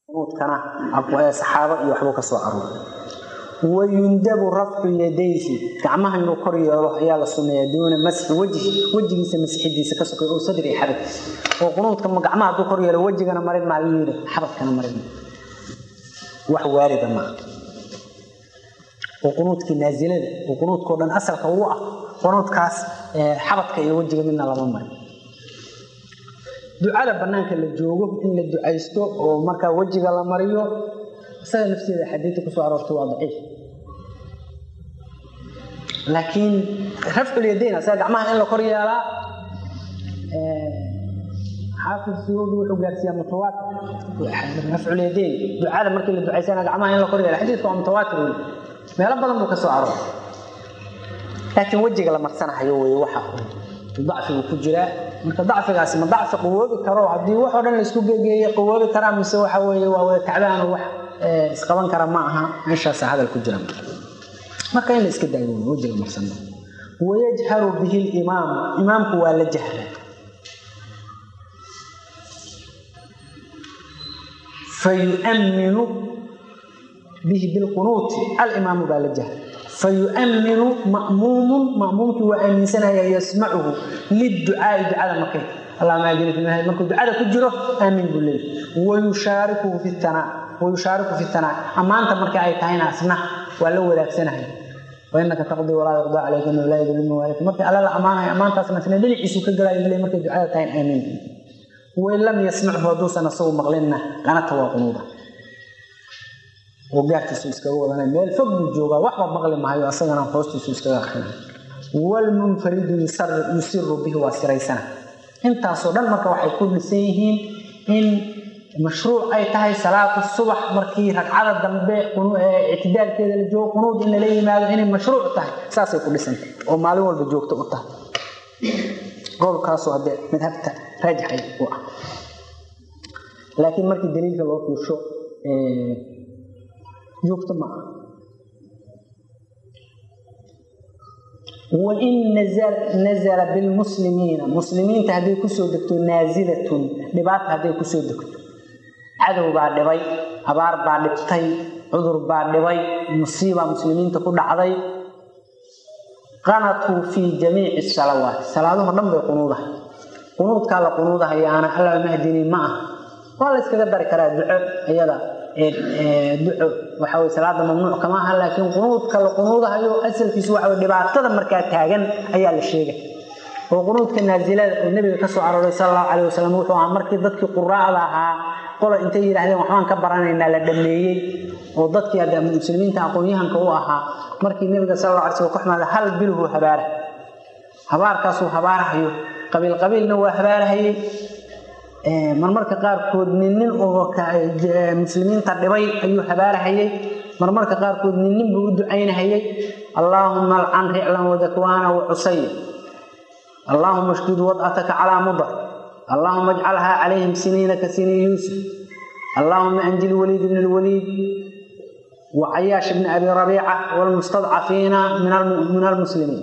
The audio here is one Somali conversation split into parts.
qunuudkana saxaabo iyo waxbuu ka soo arooray wayundabu rafcu yadayhi gacmaha inuu kor yeelo ayaa la sunneeyaa duuna masxi wejhi wejigiisa masxidiisa ka sokay oo sadri iyo xabadkiisa oo qunuudka gacmaha hadduu kor yeelo wejigana marin maa yuu yidhi xabadkana marin wax waarida maaha oo qunuudkii naasilada oo qunuudkao dhan asalka uu ah qunuudkaas xabadka iyo wejiga midna lama marin ducada banaanka la joogo in la ducaysto oo markaa wejiga la mariyo isaga nafteeda xadiidta kusoo aroortay waa daciif laakiin rafculyadayn asaga gacmaha in la kor yeelaa xaafid suudi wuxuu gaarsiiyaa mutawaatir rafculyadayn ducada markii la ducaysana gacmaha in la kor yeela xadiidka waa mutawaatir wey meelo badan buu ka soo arooray laakiin wejiga la marsanahayo wey waxa dacfigu ku jiraa marka dacfigaasi ma dacfi qawoobi karo haddii waxoo dhan laisku gegeeye qawoobi karaa mise waxa weeye waa wada tacbaano wax isqaban kara ma aha meeshaasa hadal ku jira marka in la iska daayo wejiga marsano wayajharu bihi limaam imaamku waa la jahra fayu'minu bihi bilqunuuti alimaamu baa la jahra fayu'minu ma'muumun ma'muumkii waa aaminsanaya yasmacuhu liducaai ducada markay allahuma ajini fi mahad markuu ducada ku jiro aamin buu leeyahy wayushaarikuhu fi tanaa wayushaariku fi tanaa ammaanta markii ay tahayna asna waa la wadaagsanaya wainaka taqdii walaa yuqdaa calayka inuu laa yadlimu waalika markii alla la ammaanayo ammaantaasna isna dhinaciisu ka galaayo leey markay ducada tahayn aamin wain lam yasmachu hadduusan asagu maqlinna qanata waa qunuuda oo gaarkiisu iskaga wadanay meel fog buu joogaa waxba maqli mahayo asagana hoostiisu iskaga akrinay wlmunfaridu yusiru bihi waa siraysana intaasoo dhan marka waxay ku dhisan yihiin in mashruuc ay tahay salaatu subax markii ragcada dambe ictidaalkeeda la joogo qunuud in lala yimaado inay mashruuc tahay saasay ku dhisantay oo maalin walba joogto u tahay qowlkaasoo haddee madhabta raajixay u ah laakiin markii daliilka loo fiirsho joogto ma aha wain nazala bilmuslimiina muslimiinta hadday kusoo degto naazilatun dhibaata hadday kusoo degto cadow baa dhibay abaar baa dhibtay cudur baa dhibay musiibaa muslimiinta ku dhacday qanatuu fii jamiici salawaat salaadaho dhan bay qunuudahay qunuudkaa la qunuudahayaana alla mahdini ma ah waa la yskaga dari karaa duco iyada duco waxa wey salaada mamnuuc kama aha laakiin qunuudka la qunuudahayo asalkiisu waxa wey dhibaatada markaa taagan ayaa la sheegay oo qunuudka naazilada oo nebiga ka soo arooray sala allahu calayh wasalam wuxuu ahaa markii dadkii quraacda ahaa qola intay yidhaahdeen waxbaan ka baranaynaa la dhameeyey oo dadkii hadda muslimiinta aqoon-yahanka u ahaa markii nebiga sala alla alay slam ku xumaada hal bilhu habaara habaarkaasuu habaarahayo qabiil qabiilna waa habaarahayey marmarka qaarkood nin nin oo muslimiinta dhibay ayuu habaarahayey marmarka qaarkood nin nin buu u ducaynahayey allaahuma alcan riclan wadakwaana wacusay allaahuma shdud wad'ataka calaa mudar allaahuma ajcalhaa calayhim siniina ka sinii yuusuf allaahuma anjil waliid bn lwaliid wacayaash bni abi rabiica wlmustadcafiina min almuslimiin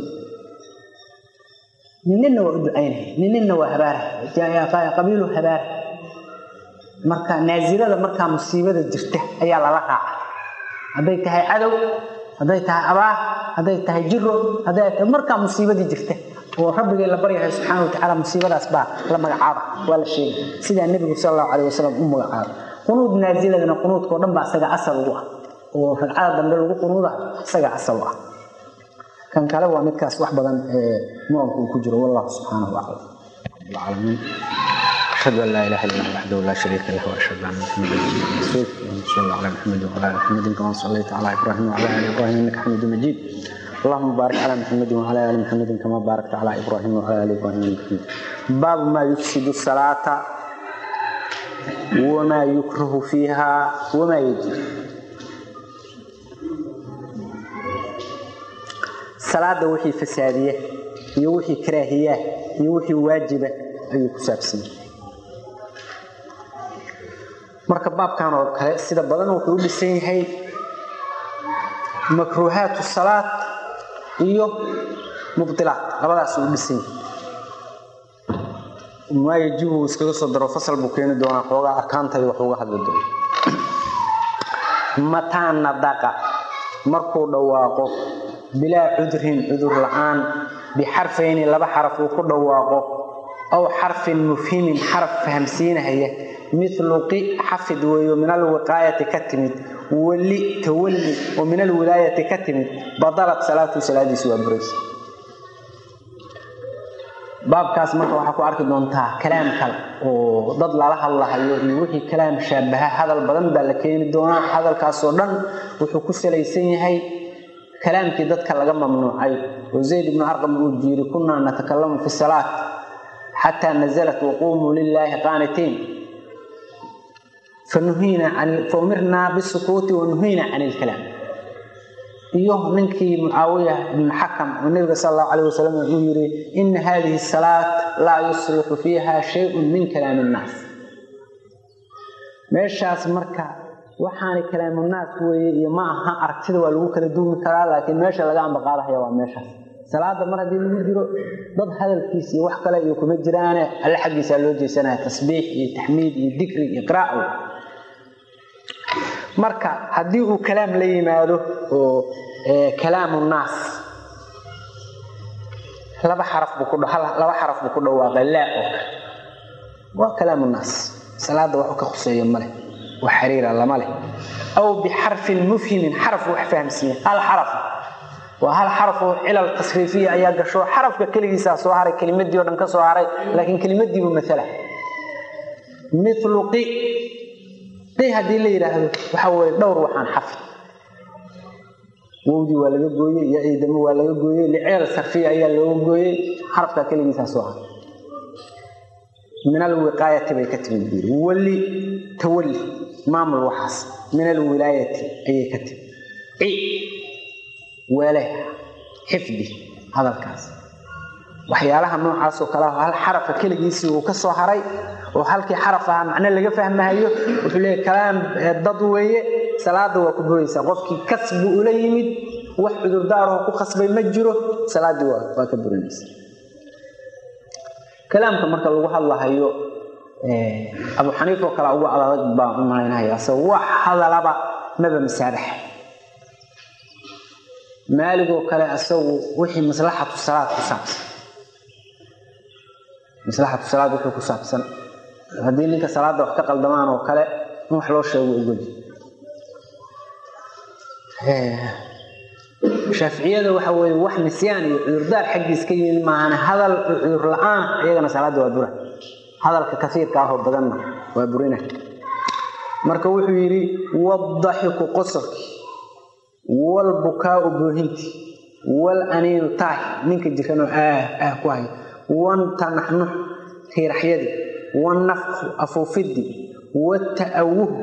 ninninna waa u ducaynaya ninninna waa habaaraha qabiilu habaara marka naasilada markaa musiibada jirta ayaa lala raaca hadday tahay cadow hadday tahay abaar hadday tahay jiro hadday tahay markaa musiibadii jirta oo rabbigay la baryahay subxaana watacaala musiibadaas baa la magacaaba waa la sheegay sidaa nebigu sal allahu calayh wasalam u magacaabay qunuud naasiladana qunuudkao dhan baa isaga asal ugu ah oo ragcada dambe lagu qunuuda isaga asal u ah kan kale waa midkaas wax badan muranku uu ku jiro wallahu subxaanahu aclam العالمين أشهد أن لا إله إلا الله وحده لا شريك له وأشهد أن محمدا رسول اللهم صل على محمد وعلى آل محمد كما صليت على إبراهيم وعلى آل إبراهيم إنك حميد مجيد اللهم بارك على محمد وعلى آل محمد كما باركت على إبراهيم وعلى آل إبراهيم إنك حميد باب ما يفسد الصلاة وما يكره فيها وما يجب salaada wixii fasaadiya iyo wixii karaahiya iyo wixii waajiba ayuu ku saabsan marka baabkan oo kale sida badan wuxuu u dhisan yahay makruuhaatu salaad iyo mubdilaat labadaas u dhisan yahay maa yajibu iskaga soo daro fasal buu keeni doonaa xoogaa arkaanta iyo wax uga hadli doona mataa nadaqa markuu dhawaaqo bilaa cudrin cudur la-aan bixarfayni laba xaraf uu ku dhawaaqo aw xarfin mufhimin xaraf fahamsiinahaya milu qi xafid weeyo min alwiqaayati ka timid wali tawalli oo min alwilaayati ka timid badalat salaatu salaadiisi waa buraysa baabkaas marka waxaa ku arki doontaa kalaam kale oo dad lala hadlahayo iyo wixii kalaam shaabaha hadal badan baa la keeni doonaa hadalkaasoo dhan wuxuu ku salaysan yahay kalaamkii dadka laga mamnuucay oo zayd ibnu arqam uu jiiri kunaa natakalamu fi salaat xataa nazalat waquumuu lilaahi qaanitiin faumirnaa bisukuuti wanuhiina can ilkalaam iyo ninkii mucaawiya ibnu xakam oo nabiga sal allahu calayh wasalam uu yiri ina hadihi salaat laa yuslixu fiiha shayun min kalaami innaas meeshaas marka waxaana kalaamunaas weeye iyo ma aha aragtida waa lagu kala duumi karaa laakiin meesha laga ambaqaadahaya waa meeshaas salaada mar haddii lagu jiro dad hadalkiis iyo wax kale iyo kuma jiraane alle xaggiisaa loo jeesanaya tasbiix iyo taxmiid iyo dikri iyo qiraac marka haddii uu kalaam la yimaado oo kalaamu naas laba xaraf buu ku laba xaraf buu ku dhawaaqay laa oo kale waa kalaamu naas salaada waxu ka khuseeya male wax xiriira lama leh aw bixarfin mufhimin xaraf wax fahamsiiya hal xaraf waa hal xaraf oo cilal tasriifiya ayaa gasho xarafka keligiisaa soo haray kelimadii o dhan ka soo haray laakiin kelimadiibu maala milu qi qi haddii la yidhaahdo waxa weye dhowr waxaan xafid wowdii waa laga gooyey iyo ciidamo waa laga gooyey licilal sarfiya ayaa looga gooyey xarafka keligiisaa soo haray min alwiqaayati bay ka timid buuri wali tawalli maamul waxaas min alwilaayati ayay ka timid ci weele xifdi hadalkaas waxyaalaha noocaasoo kale hal xarafa keligiisii uu ka soo haray oo halkii xaraf ahaa macno laga fahmahayo wuxuu leeyahy kalaam dad weeye salaada waa ku buraysaa qofkii kasbu ula yimid wax cudurdaaroo ku khasbay ma jiro salaaddii waa ka burinaysa kalaamka marka lagu hadlahayo abu xaniif oo kale ugu adag baan u malaynaya se wax hadalaba maba masaabaxa maaligoo kale isagu wixii maslaxatu salaad ku saabsan maslaxatu salaad wixii ku saabsan haddii ninka salaadda wax ka qaldamaan oo kale in wax loo sheego ogoli shaaficiyada waxa weeye wax nisyaan iyo cudurdaar xaggiis ka yimid maahan hadal cudur la-aan iyagana salaadda waa bura hadalka kasiirka ahoo badanna waa burina marka wuxuu yidhi wadaxiku qosolki walbukaau boohinti wal aniinu taah ninka jiranoo aah aah ku haya wantanaxnux tiiraxyadii wanafku afuufidii wata'awuhu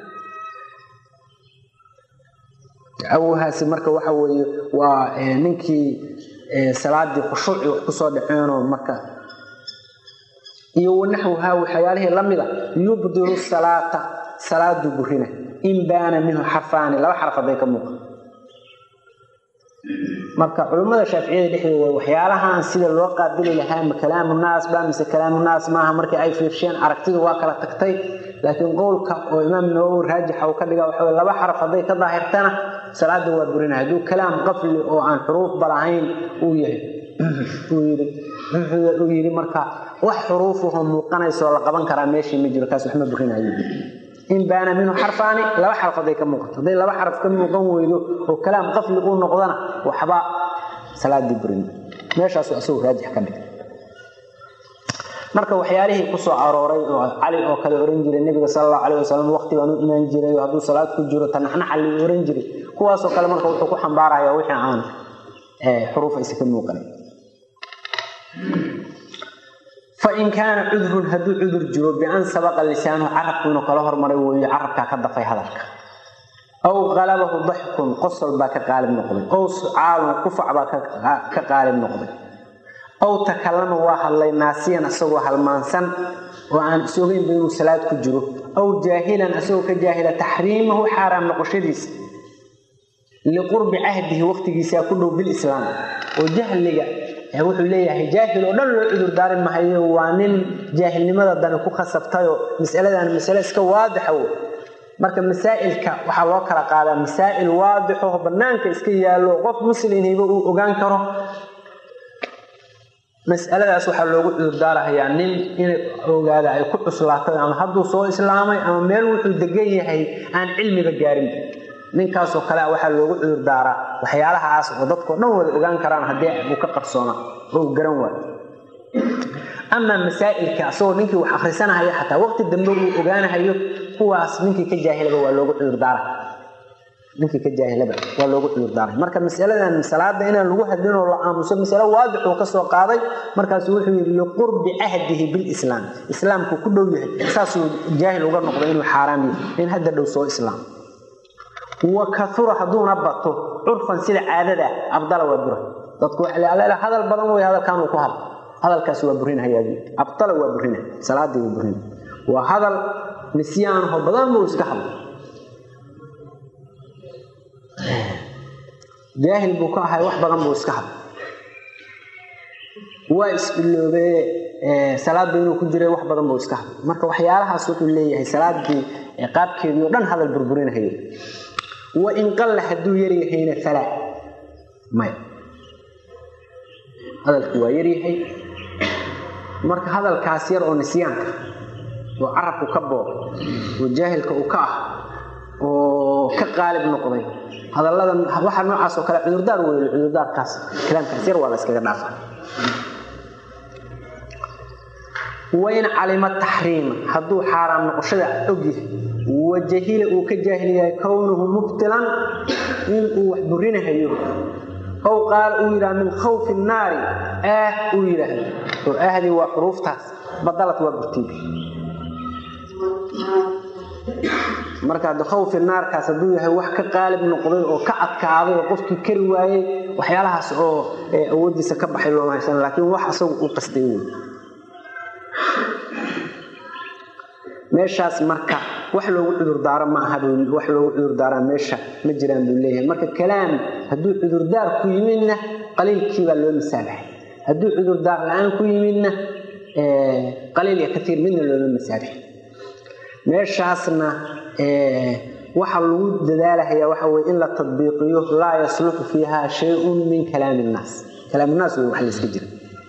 ta'awuhaasi marka waxa weeye waa ninkii salaadii khushuuci wax kusoo dhaceenoo marka iyo wanaxwuhaa waxyaalihii la mida yubdilu salaata salaadu burina in baana minhu xarfaani laba xaraf hadday ka muuqa marka culummada shaaficiyada dhexdooda waxyaalahan sida loo qaabili lahaa ma kalaamu naas ba mise kalaamu naas maaha markii ay fiirsheen aragtidu waa kala tagtay laakiin qowlka oo imaam nawowi raajixa uu ka dhiga waxa laba xaraf hadday ka daahirtana salaada waa burina hadduu kalaam qafli oo aan xuruuf balahayn uu yahay uu yidhi marka wax xuruufahoo muuqanaysoo la qaban karaa meeshii ma jiro kaas waxma burinayo in baana minhu xarfaani laba xaraf hadday ka muuqato hadday laba xaraf ka muuqan weydo oo kalaam qafli uu noqdana waxba salaadii burin meeshaasu isagu raajix ka dhig marka waxyaalihii ku soo arooray oo cali oo kale oran jiray nebiga sala allahu calayh wasalam waqti baan u imaan jiray oo hadduu salaad ku jiro tanaxnaxa li oran jiray kuwaasoo kale marka wuxuu ku xambaaraya wixii aan xuruuf aysa ka muuqanin fain kaana cudrun hadduu cudur jiro bian sabaqa lisaanuhu carabku inuu kala hormaray weeyo carabkaa ka dafay hadalka aw qalabahu daxkun qosol baa ka qaalib noqday ow sucaalun qufac baa ka qaalib noqday aw takallama waa hadlay naasiyan isagoo halmaansan oo aan isogeynba inuu salaad ku jiro aw jaahilan isagoo ka jaahila taxriimahu xaaraam noqoshadiisa liqurbi cahdihi waqtigiisaa ku dhow bilislaam oo jahliga wuxuu leeyahay jaahil oo dhan loo cudur daari mahayo waa nin jaahilnimada dani ku khasabtayoo masaladan masale iska waadixa w marka masaa'ilka waxaa loo kala qaadaa masaa'il waadixo bannaanka iska yaallo qof muslimhiba uu ogaan karo mas'aladaas waxaa loogu cudurdaarahayaa nin inay ogaada ay ku cuslaatay ama hadduu soo islaamay ama meel wuxuu degan yahay aan cilmiba gaarin ninkaasoo kale waxaa loogu cudurdaaraa waxyaalahaas oo dadkao dhan wada ogaan karaan haddii uu ka qarsoona oo uu garan waayo amaa masaa'ilka asagoo ninkii wax akhrisanahaya xataa waqti dambe uu ogaanahayo kuwaas ninkii ka jaahilaba waa loogu cudurdaara ninkii ka jaahilaba waa loogu cudurdaaray marka masaladan salaada inaan lagu hadlin oo la aamuso masalo waadix uu ka soo qaaday markaasu wuxuu yidhi liqurbi cahdihi bilislaam islaamku ku dhow yahay saasuu jaahil uga noqdo inuu xaaraam yahay in hadda dhow soo islaam wa kaura hadduuna bato curfan sida caadada abdala waa bura dadku hadal badan wey hadalkan uu ku hadlo hadalkaas waa burinhayaa abdala waa burina salaadii waa burina waa hadal nisyaanho badan buu iska hadlo jaahil buu ka ahay wax badan buu iska hadlo waa isbiloobee salaadba inuu ku jiray wax badan buu iska hadlo marka waxyaalahaas wuxuu leeyahay salaadii qaabkeedii o dhan hadal burburinahayo wain qalla hadduu yaryahayna falaa maya hadalku waa yaryahay marka hadalkaas yar oo nisyaanka oo carabku ka booqay oo jaahilka uu ka ah oo ka qaalib noqday hadallada waxa noocaas oo kale cudurdaar weeye cudurdaarkaas kalaamkaas yar waa la iskaga dhaafa wain calima taxriima hadduu xaaraam noqoshada ogyahay wajahila uu ka jaahil yahay kownuhu mubtilan inuu wax burinahayo ow qaala uu yidhaha min khawfi naari ah uu yidhaahdo oo ahdii waa xuruuftaas badalad waa burtiib marka hadda khawfi naarkaas hadduu yahay wax ka qaalib noqday oo ka adkaaday oo qofkii kari waayey waxyaalahaas oo awooddiisa ka baxay looma haysan laakiin wax asagu u qastay wey meeshaas marka wax loogu cudurdaaro ma aha wax loogu cudurdaaraa meesha ma jiraan buu leeyahay marka kalaam hadduu cudurdaar ku yimidna qaliilkii baa loo masaabaxay hadduu cudurdaar la-aan ku yimidna qaliil iyo katiir midna looma masaabaxay meeshaasna waxa lagu dadaalahayaa waxa weye in la tadbiiqiyo laa yasluxu fiiha shay-un min kalaami innaas kalaam innaas wey wax layska jira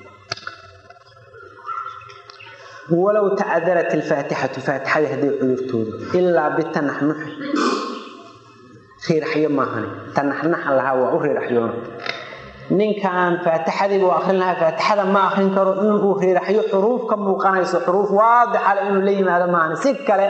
walow tacadarat alfaatixatu faatixadii hadday cudurtoodo ilaa bitanaxnuxi riiraxyo maahani tanaxnaxa lahaa waa u riiraxyoona ninkan faatixadii buu akrin lahaa faatixada ma akrin karo inuu riiraxyo xuruuf ka muuqanayso xuruuf waadixale inuu la yimaado maahani si kale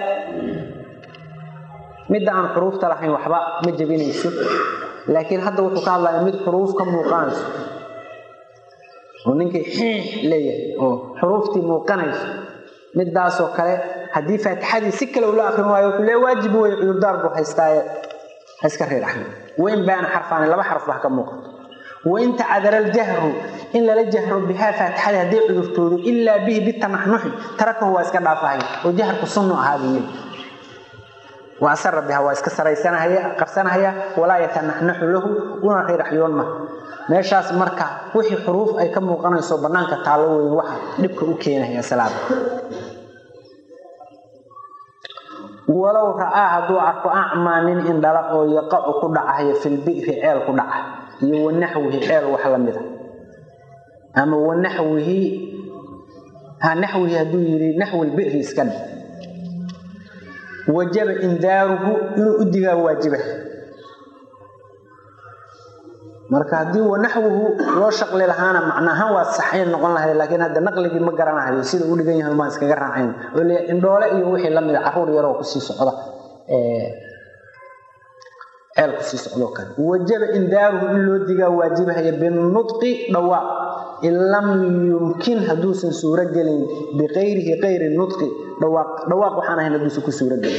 midda aan xuruufta lahayn waxba ma jebinayso laakiin hadda wuxuu ka hadlaya mid xuruuf ka muuqanayso oo ninkii xiix leeyahay oo xuruuftii muuqanayso midaasoo kale haddii faatixadii si kale ula akrin waayo wuxuu lee waajib wey cudurdaar buu haystaaye ha iska riiraxyo wain baana xarfaani laba xarf wax ka muuqato wain tacadara aljahru in lala jahro bihaa faatixadii hadday cudurtoodo ilaa bihi bitanaxnuxi tarakahu waa iska dhaafahay oo jaharku sunnu ahaadiye waa asara biha waa iska saraysanahaya qabsanahaya walaa yatanaxnaxu lahu una riiraxyoon ma meeshaas marka wixii xuruuf ay ka muuqanayso bannaanka taallo weyn waxa dhibka u keenaya salaada walow ra'aa hadduu arko acmaa nin indhala oo yaqacu ku dhacayo filbi'ri ceel ku dhaca iyo wanaxwihi ceel wax la mida ama wanaxwihi ha naxwihi hadduu yidhi naxwi lbi'ri iska dhig wajaba indaaruhu inuu u digaa waajiba marka haddii wanaxwuhu loo shaqli lahaana macnaahaan waa saxayn noqon lahayd laakiin hadda naqligii ma garanahayo sida u dhigan yahay maan iskaga raacayn oo le indhoole iyo wixii la mida caruur yaroo kusii socda ceel kusii socdoo kale wajaba indaaruhu in loo digaa waajibahaya binutqi dhawaaq in lam yumkin hadduusan suuro gelin biqayrihi qayri nutqi dhawaaq dhawaaq waxaan ahayn hadduusan ku suuro gelin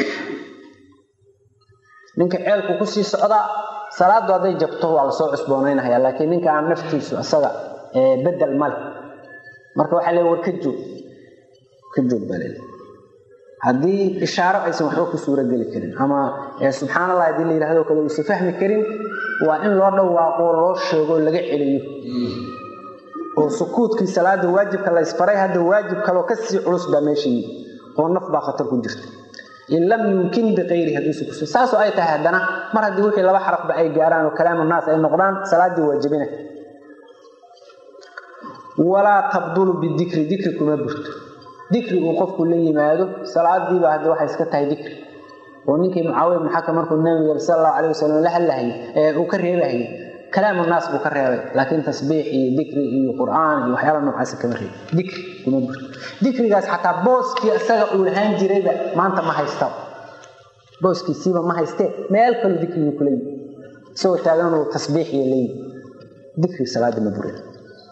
ninka ceelku kusii socdaa salaadu hadday jabto waa lasoo cusboonaynahaya laakiin ninka aan naftiisu isaga bedel male marka waxaa le war ka joog ka joog baa lele haddii ishaaro aysan waxba ku suuro geli karin ama subxaan allah haddii la yidhahdo kale uusan fahmi karin waa in loo dhawaaqo loo sheego laga celiyo oo sukuudkii salaada waajibka la ysfaray hadda waajib kaloo kasii culus baa meesha yii oo naf baa khatar ku jirta in lam yumkin biqayri hadduusa ku saasoo ay tahay haddana mar haddii wixii laba xarafba ay gaaraan oo kalaamu naas ay noqdaan salaadii waajibina walaa tabdulu bidikri dikri kuma burto dikri uu qofku la yimaado salaadiiba hadda waxay iska tahay dikri oo ninkii mucaawiya ibn xakam markuu nabiga sal allahu calayh wasalam la hadlahayay ee uu ka reebahayay kalaamu naas buu ka reebay laakiin tasbiix iyo dikri iyo qur'aan iyo waxyaala noocaasa kama reebay dikri kuma burto dikrigaas xataa booskii isaga uu lahaan jirayba maanta ma haysta booskiisiiba ma haystee meel kaloo dikrigii kula yimi isagoo taagan uu tasbiix iyo leeyi dikri salaadii ma burin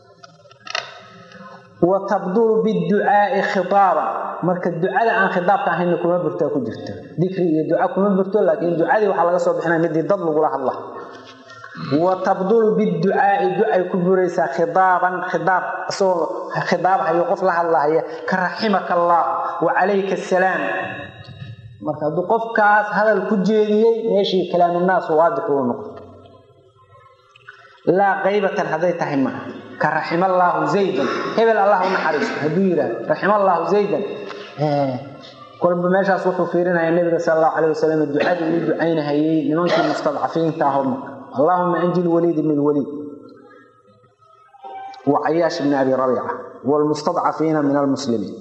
wa tabdulu biducaai khitaaba marka ducada aan khitaabka ahayna kuma burtaa ku jirta dikri iyo duca kuma burto laakiin ducadii waxaa laga soo bixinaya midii dad lagula hadla wa tabdulu biducaai ducay ku buraysaa khitaaban khitaab isagoo khitaab hayo qof la hadlahaya ka raximaka allah wa calayka asalaam marka hadduu qofkaas hadal ku jeediyey meeshii kalaamunaas waadix uu noqdo laa qaybatan hadday tahay maa ka raxima allaahu zaydan hebel allah u naxariisto hadduu yidhaah raxima allaahu zaydan kolba meeshaas wuxuu fiirinaya nabiga sal allahu calayh wasalam ducadii uu ducaynahayey nimankii mustadcafiinta ahoo marka allahuma anji lwaliid ibn lwaliid wa cayaash ibni abi rabiica wlmustadcafiina min almuslimiin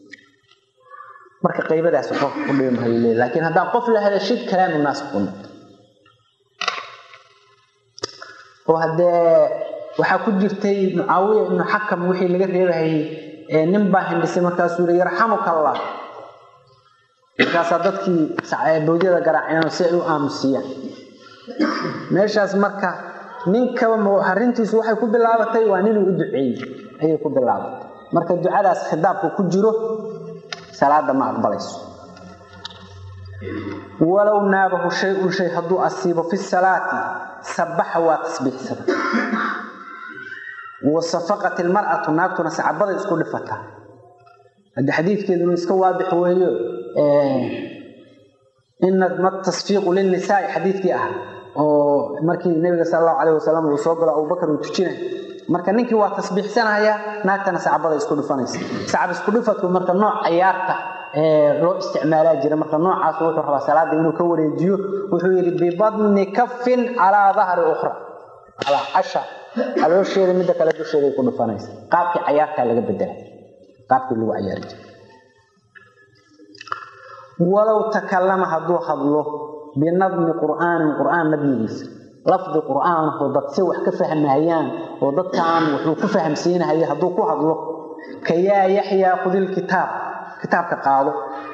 marka qaybadaas waxba u dhimahayo leey laakiin haddaan qof la hadashid kalaamu naas ku noqdo oo haddee waxaa ku jirtay mucaawiya ibnu xakam wixii laga reebahayey nin baa hindhisay markaasuu yihi yarxamuka allah markaasaa dadkii bawdyada garaaceen si ay u aamusiyaan meeshaas marka ninkaba arrintiisu waxay ku bilaabatay waa ninuu u duceeyey ayay ku bilaabatay marka ducadaas khidaabka ku jiro salaada ma aqbalayso walow naabahu shay-un shay hadduu asiibo fi salaati sabaxa waa tasbiixsada wa safaqat ilmar'atu naagtuna sacabada isku dhifata haddi xadiidkeeduna iska waadix weeyo inama tasfiiqu lilnisaai xadiidkii ah oo markii nabiga sal allahu calayh wasalam uu soo galo abubakar uu tujinay marka ninkii waa tasbiixsanaya naagtana sacbada isku dhifanaysa sacab isku dhifatku marka nooc cayaarta loo isticmaalaa jira marka noocaas wuxuu rabaa salaada inuu ka wareejiyo wuxuu yidhi bibadni kafin calaa dahri ukhra calaa casha caloosheeda midda kale dusheeday ku dhifanaysa qaabkii cayaartaa laga bedela qaabkii lagu cayaari jira walow takallama hadduu hadlo binadmi qur'aanin qur'aan nadmigiisa lafdi qur'aanho dad si wax ka fahmahayaan oo dadkaan wuxuu ku fahamsiinahaya hadduu ku hadlo ka yaa yaxyaa khudil kitaab kitaabka qaado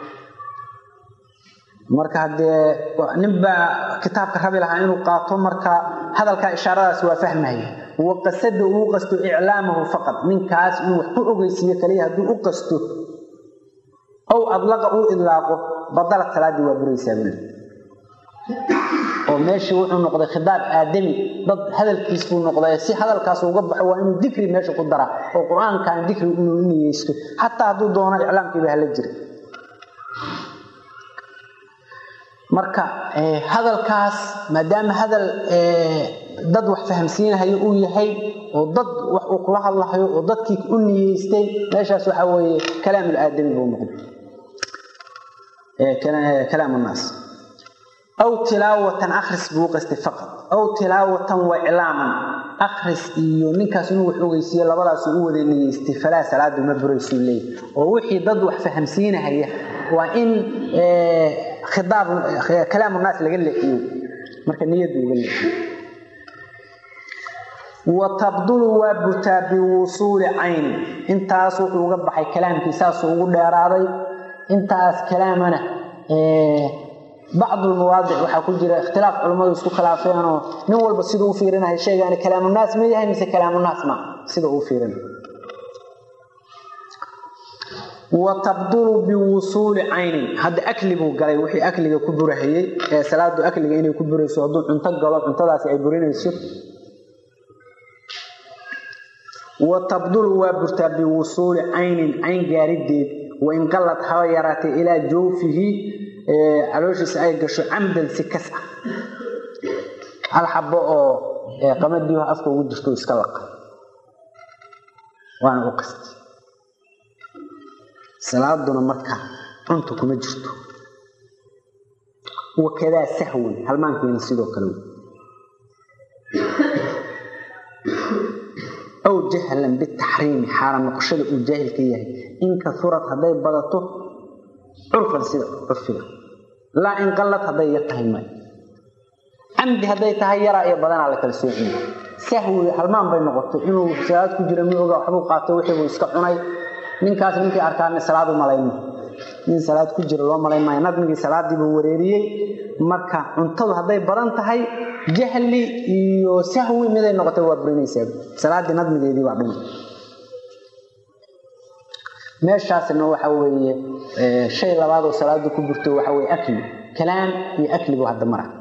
marka haddee ninbaa kitaabka rabi lahaa inuu qaato marka hadalkaa ishaaradaas waa fahmahaya wa qasada uu qasto iclaamahu faqad ninkaas inuu wax ku ogeysiiyo kaliya hadduu u qasto ow adlaqa uu idlaaqo badalad salaaddii waa buraysaa buli oo meeshii wuxuu noqday khidaab aadami dad hadalkiis buu noqday si hadalkaas uga baxo waa inuu dikri meesha ku dara oo qur-aankan dikri inuu niyeysto xataa hadduu doono iclaamkiiba hala jira marka hadalkaas maadaama hadal dad wax fahamsiinahayo uu yahay oo dad wax uu kula hadlahayo oo dadkii u niyeystay meeshaas waxaa weeye kalaamul aadami buu noqday kalaam naas aw tilaawatan akhris buu qastay faqad aw tilaawatan wa iclaaman akhris iyo ninkaas inuu wax ogeysiiye labadaas u wada niyeystay falaa salaadu ma buraysuu leeyahy oo wixii dad wax fahamsiinahaya waa in khidaab kalaamu naas laga leexiyo marka niyadu laga leexiyo wa tabdulu waa burtaa biwusuuli cayni intaas wuxuu uga baxay kalaamkii saasuu ugu dheeraaday intaas kalaamana bacdu lmawaadic waxaa ku jira ikhtilaaf culummadu isku khilaafeenoo nin walba siduu u fiirinayo sheegaani kalaamunaas ma yahay mise kalaamunaas ma sida uu fiirinayo wa tabdulu biwusuuli caynin hadda akli buu galay wixii akliga ku burahayey ee salaadu akliga inay ku burayso hadduu cunto galo cuntadaasi ay burinayso wa tabdulu waa burtaa biwusuuli caynin cayn gaarideed wain qallad haba yaraatay ilaa jawfihi calooshiisa ay gasho camdan si kas ah hal xabo oo qamadiiho afka ugu jirto iska laqa waana u qastay salaaduna marka cunta kuma jirto wakadaa sahwan halmaankiina sidoo kale aw jahlan bitaxriimi xaala noqoshada uu jaahilka yahay in kaurad hadday badato curfan sida curfiga laa in qallad hadday yar tahay may camdi hadday tahay yaraa iyo badanaa la kala soociye sahwi halmaan bay noqotay inuu salaad ku jira mi oga waxbuu qaatay wixii buu iska cunay ninkaas ninkii arkaana salaad u malayma nin salaad ku jira loo malayn maayo nadmigii salaadii buu wareeriyey marka cuntadu hadday badan tahay jahli iyo sahwi miday noqotay waa burinaysaa salaadii nadmigeedii baa dhumay meeshaasna waxa weeye shay labaad oo salaada ku burto waxa weye akli kalaam iyo akli buu hadda mara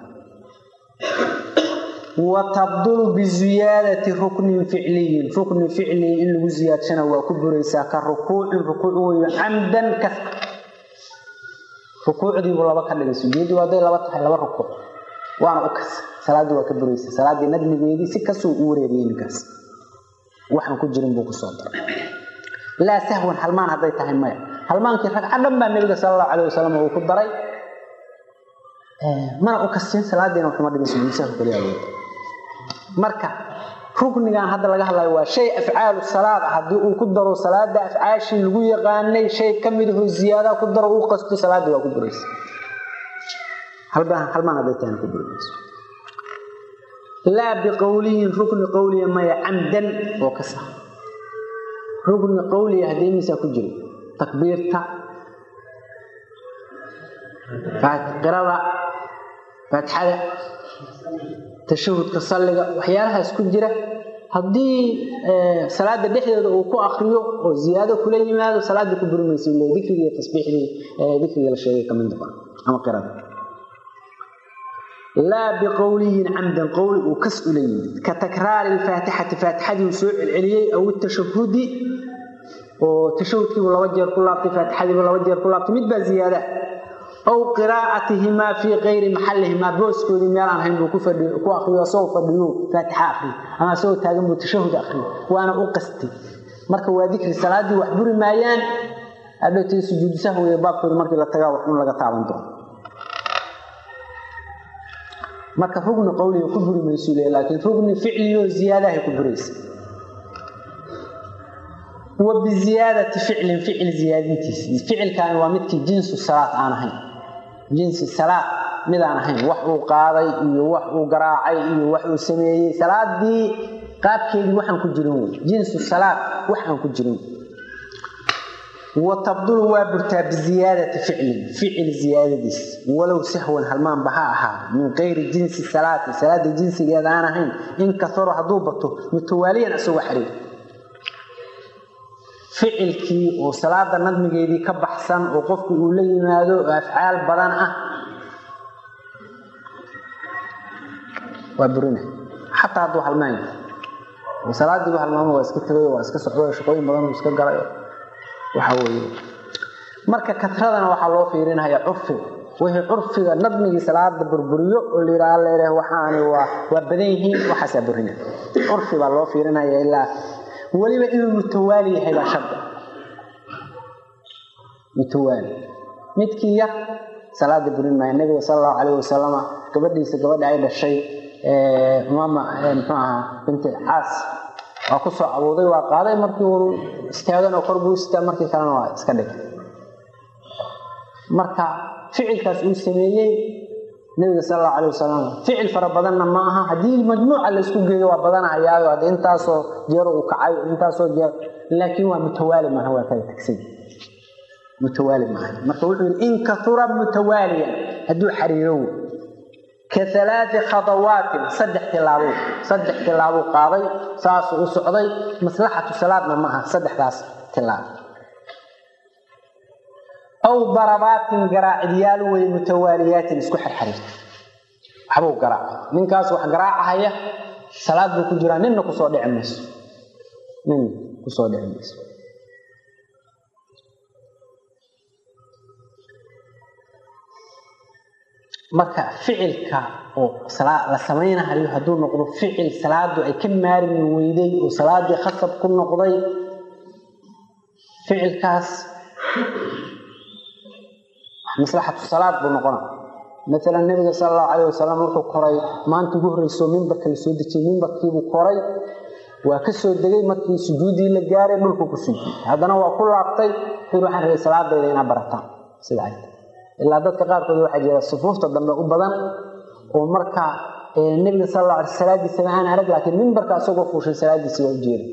watabdulu biziyaadati ruknin ficliyin rukni ficli in lagu ziyaadshana waa ku buraysaa ka rukuucin rukuuc weyo camdan kas rukuucdiibu laba ka dhigay sujuuddii hadday laba tahay laba rukuuc waana u kas salaaddii waa ka buraysa salaaddii nadmigeedii si kasuu u wareeriyey ninkaas waxaan ku jirin buu kusoo daray laa sahwan halmaan hadday tahay maya halmaankii ragca dhan baa nebiga sala allahu calayh wasalam uu ku daray mana u kasin salaadiina waxuma dhigin sujuudsaha kaliya awood marka ruknigan hadda laga hadlayo waa shay afcaalu salaad ah haddii uu ku daro salaada afcaashii lagu yaqaanay shay ka midaho ziyaada ku daro uu qasto salaadii waa ku buraysa halmaan hadday tahay ku buraysa laa biqowliyin rukni qowliya maya camdan oo ka sax rukni qowliya haddii imisaa ku jiro takbiirta qirada faatixada tashahudka salliga waxyaalahaas ku jira haddii salaada dhexdeeda uu ku akriyo oo ziyaado kula yimaado salaadii ku burimaysa le dikrigii tasbiixdii dikrigii la sheegay kamid noqon ama qirada laa biqowliyin camdan qowli uu kas ula yimid ka takraari lfaatixati faatixadii uu soo celceliyey aw tashahudi oo tashahudkiibu laba jeer ku laabtay faatixadiibu laba jeer ku laabtay mid baa ziyaada aw qiraa'atihimaa fii kayri maxallihimaa booskoodii meel aan hayn buu ku ku akriyo asagoo fadhiyo faatixa akriyo ama asagoo taagan buu tashahud akriyo waana u qasti marka waa dikri salaadii wax buri maayaan adhowtay sujuudu sahwiga baabkooda markii la tagaa wax un laga taaban doono marka rugni qowliga ku buri maysu le laakiin rugni ficliyo ziyaadahay ku buraysa wa biziyaadati ficlin ficil ziyaadintiisa ficilkaani waa midkii jinsu salaad aan ahayn jinsi salaad mid aan ahayn wax uu qaaday iyo wax uu garaacay iyo wax uu sameeyey salaadii qaabkeedii waxaan ku jirin wey jinsu salaad wax aan ku jirin wa tabdulu waa burtaa biziyaadati ficlin ficil ziyaadadiis walow sahwan halmaanba ha ahaa min kayri jinsi salaati salaada jinsigeeda aan ahayn in kasaro hadduu bato mutawaaliyan isagoo xariir ficilkii oo salaada nadmigeedii ka baxsan oo qofku uu la yimaado oo afcaal badan ah waa burina xataa hadduu halmaan yahay salaadiibu halmaamo waa iska tegay waa iska socday shaqooyin badan uu iska galay waxa weeye marka katradana waxaa loo fiirinaya curfiga wixii curfiga nadmigii salaada burburiyo oo la yidhaha leedah waxaani waa waa badan yihiin waxaasaa burina curfi baa loo fiirinaya ilaa weliba inuu mutawaali yahay baa shardi mutawaali midkii yar salaada burin maayo nabiga sala allahu calayh wasalama gabadhiisa gabadha ay dhashay umaama muxuu ahaa binti caas waa ku soo abuuday waa qaaday markii uu istaagan oo kor buu istaa markii kalena waa iska dhigay marka ficilkaas uu sameeyey nabiga sal allahu calay wasalam ficil fara badanna ma aha haddii majmuuca laysku geeyo waa badanahayaayo hadde intaasoo jeero uu kacay intaasoo jeer laakiin waa mutawaali maaha waa kala tagsay mutawaali maaha marka wuxuu yidhi in kaura mutawaaliyan hadduu xariiro wey ka alaai khadawaatin saddex tilaabo saddex tilaabuu qaaday saasuu u socday maslaxatu salaadna ma aha saddexdaas tilaabo aw darabaatin garaacidyaal wey mutawaaliyaatin isku xirxariirta waxbuu garaacay ninkaas wax garaacahaya salaad buu ku jiraa ninna kusoo dhici mayso ninna kusoo dhici mayso marka ficilka oo la samaynahayo hadduu noqdo ficil salaadu ay ka maarmi weyday oo salaadii khasab ku noqday ficilkaas maslaxatu salaad buu noqona maalan nabiga sala allahu calayh wasalam wuxuu koray maanta ugu horreyso mimbarka la soo dejiyey mimbarkiibuu koray waa ka soo degay markii sujuuddii la gaaray dhulku ku sujuuday haddana waa ku laabtay wuxuu waxaan rabay salaadayda inaa barataan sida ay ilaa dadka qaarkood waxaa jira sufuufta dambe u badan oo marka nebiga sal alla alay salaadiisaba aan arag laakiin mimbarka asagoo fuushay salaadiisi waa u jeeda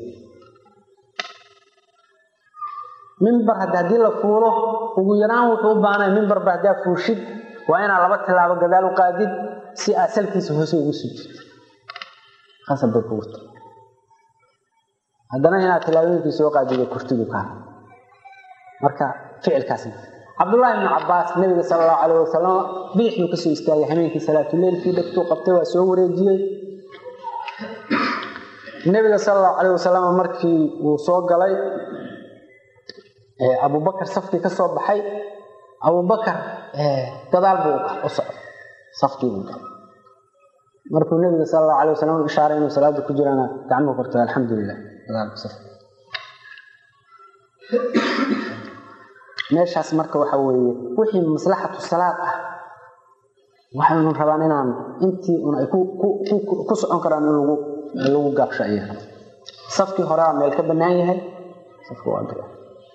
mimbar hadda haddii la fuulo ugu yaraan wuxuu u baahnay mimbarba haddaa fuushid waa inaa laba tilaabo gadaal u qaadid si aad salkiisa hoose ugu sujid qasab bay kugu tahay haddana inaad tilaabooyinkii soo qaadido kurtidu kaa marka ficilkaas cabdullaahi ibnu cabaas nabiga sala allahu calayh wasalam bidix buu kasoo istaagay hameenkii salaatuleylkii dhegtuu qabtay waa soo wareejiyey nabiga sala allahu calayh wasalam markii uu soo galay abubakar safkii ka soo baxay abubakar gadaal buu u socday safkii buu galay markuu nabiga sala allahu calayh wasalam u ishaaray inuu salaada ku jirana gacmuhu kortay alxamdulilah gadaalku saf meeshaas marka waxa weeye wixii maslaxatu salaad ah waxaynu rabaan inaan intii un ay ku socon karaan in lagu lagu gaabsho aya safkii horea meel ka bannaan yahay safka waa gal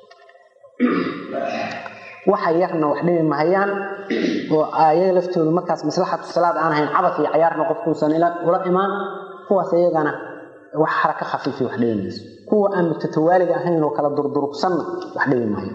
waxa yarna wax dhibi mahayaan oo ayaga laftoodu markaas maslaxatu salaad aan ahayn cabas iyo cayaarna qofkuusan ula imaan kuwaas iyagana wax xaraka khafiifi wax dhibi mayso kuwa aan mutatawaaliga ahayn oo kala durdurugsanna wax dhibi mahayo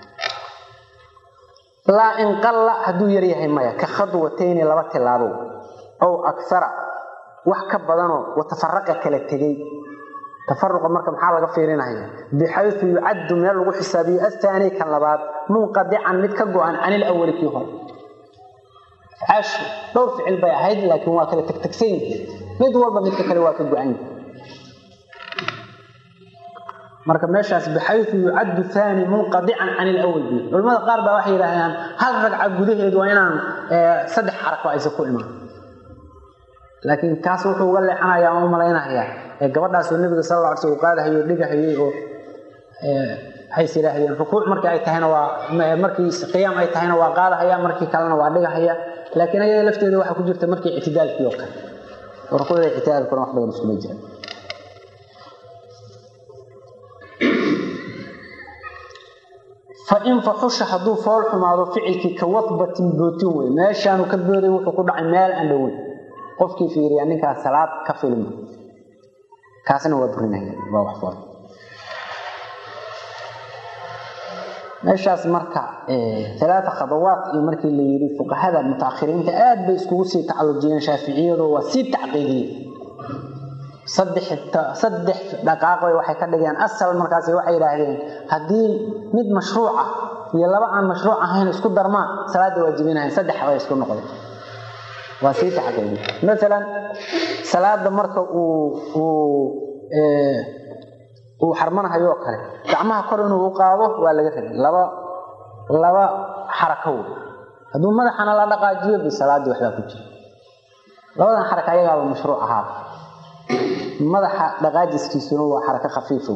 laa inqalla hadduu yar yahay maya ka khadwatayni laba tilaabow ow aksara wax ka badanoo watafaraqa kala tegey tafaruqa marka maxaa laga fiirinaya bixayu yucaddu meel lagu xisaabiyo astaani kan labaad munqadican mid ka go-an can ilawali kii hore afcaashu dhowr ficil bay ahayd laakiin waa kala tegtegsan yihiin mid walba midka kale waa ka go-an yihi marka meeshaas bixayu yucaddu aani munqadican can ilawal bi culamada qaar baa waxay yidhaahdaan hal ragca gudaheed waa inaan saddex xarako aysan ku imaan laakiin kaas wuxuu uga leexanayaa oo u malaynayaa gabadhaasoo nabiga sal alla alay sl u qaadahayo o dhigahayay oo waxays yidhaahdeen rukuuc markii ay tahayna waa markii qiyaam ay tahayna waa qaadahaya markii kalena waa dhigahaya laakiin ayada lafteeda waxaa ku jirta markii ictidaalkii oo kale oo rukuucda ictidaalkuna wax badan iskuma jira fain faxusha hadduu fool xumaado ficilkii ka wadbatin bootin wey meeshaanu ka booday wuxuu ku dhacay meel aan dhoweyn qofkii fiiriya ninkaas salaad ka filma kaasna waa burinaya waa wax fool meeshaas marka alaata khadawaat iyo markii la yidhi fuqahada mutaakhiriinta aad bay iskugu sii tacalujiyeen shaaficiyadu waa sii tacqiidiyeen saddex dhaqaaqoy waxay ka dhigeen asal markaas waxay yidhaahdeen haddii mid mashruuc ah iyo laba aan mashruuc ahayn isku darmaan salaada waajibinahayn saddex bay isku noqday waa sii tacqiidi maalan salaada marka uu uu uu xarmanahayo oo kale gacmaha kor inuu u qaado waa laga rabay laba laba xarako wey hadduu madaxana la dhaqaajiyo bi salaadii waxbaa ku jira labadan xaraka ayagaaba mashruuc ahaaba madaxa dhaqaajiskiisuna waa xarako khafiifow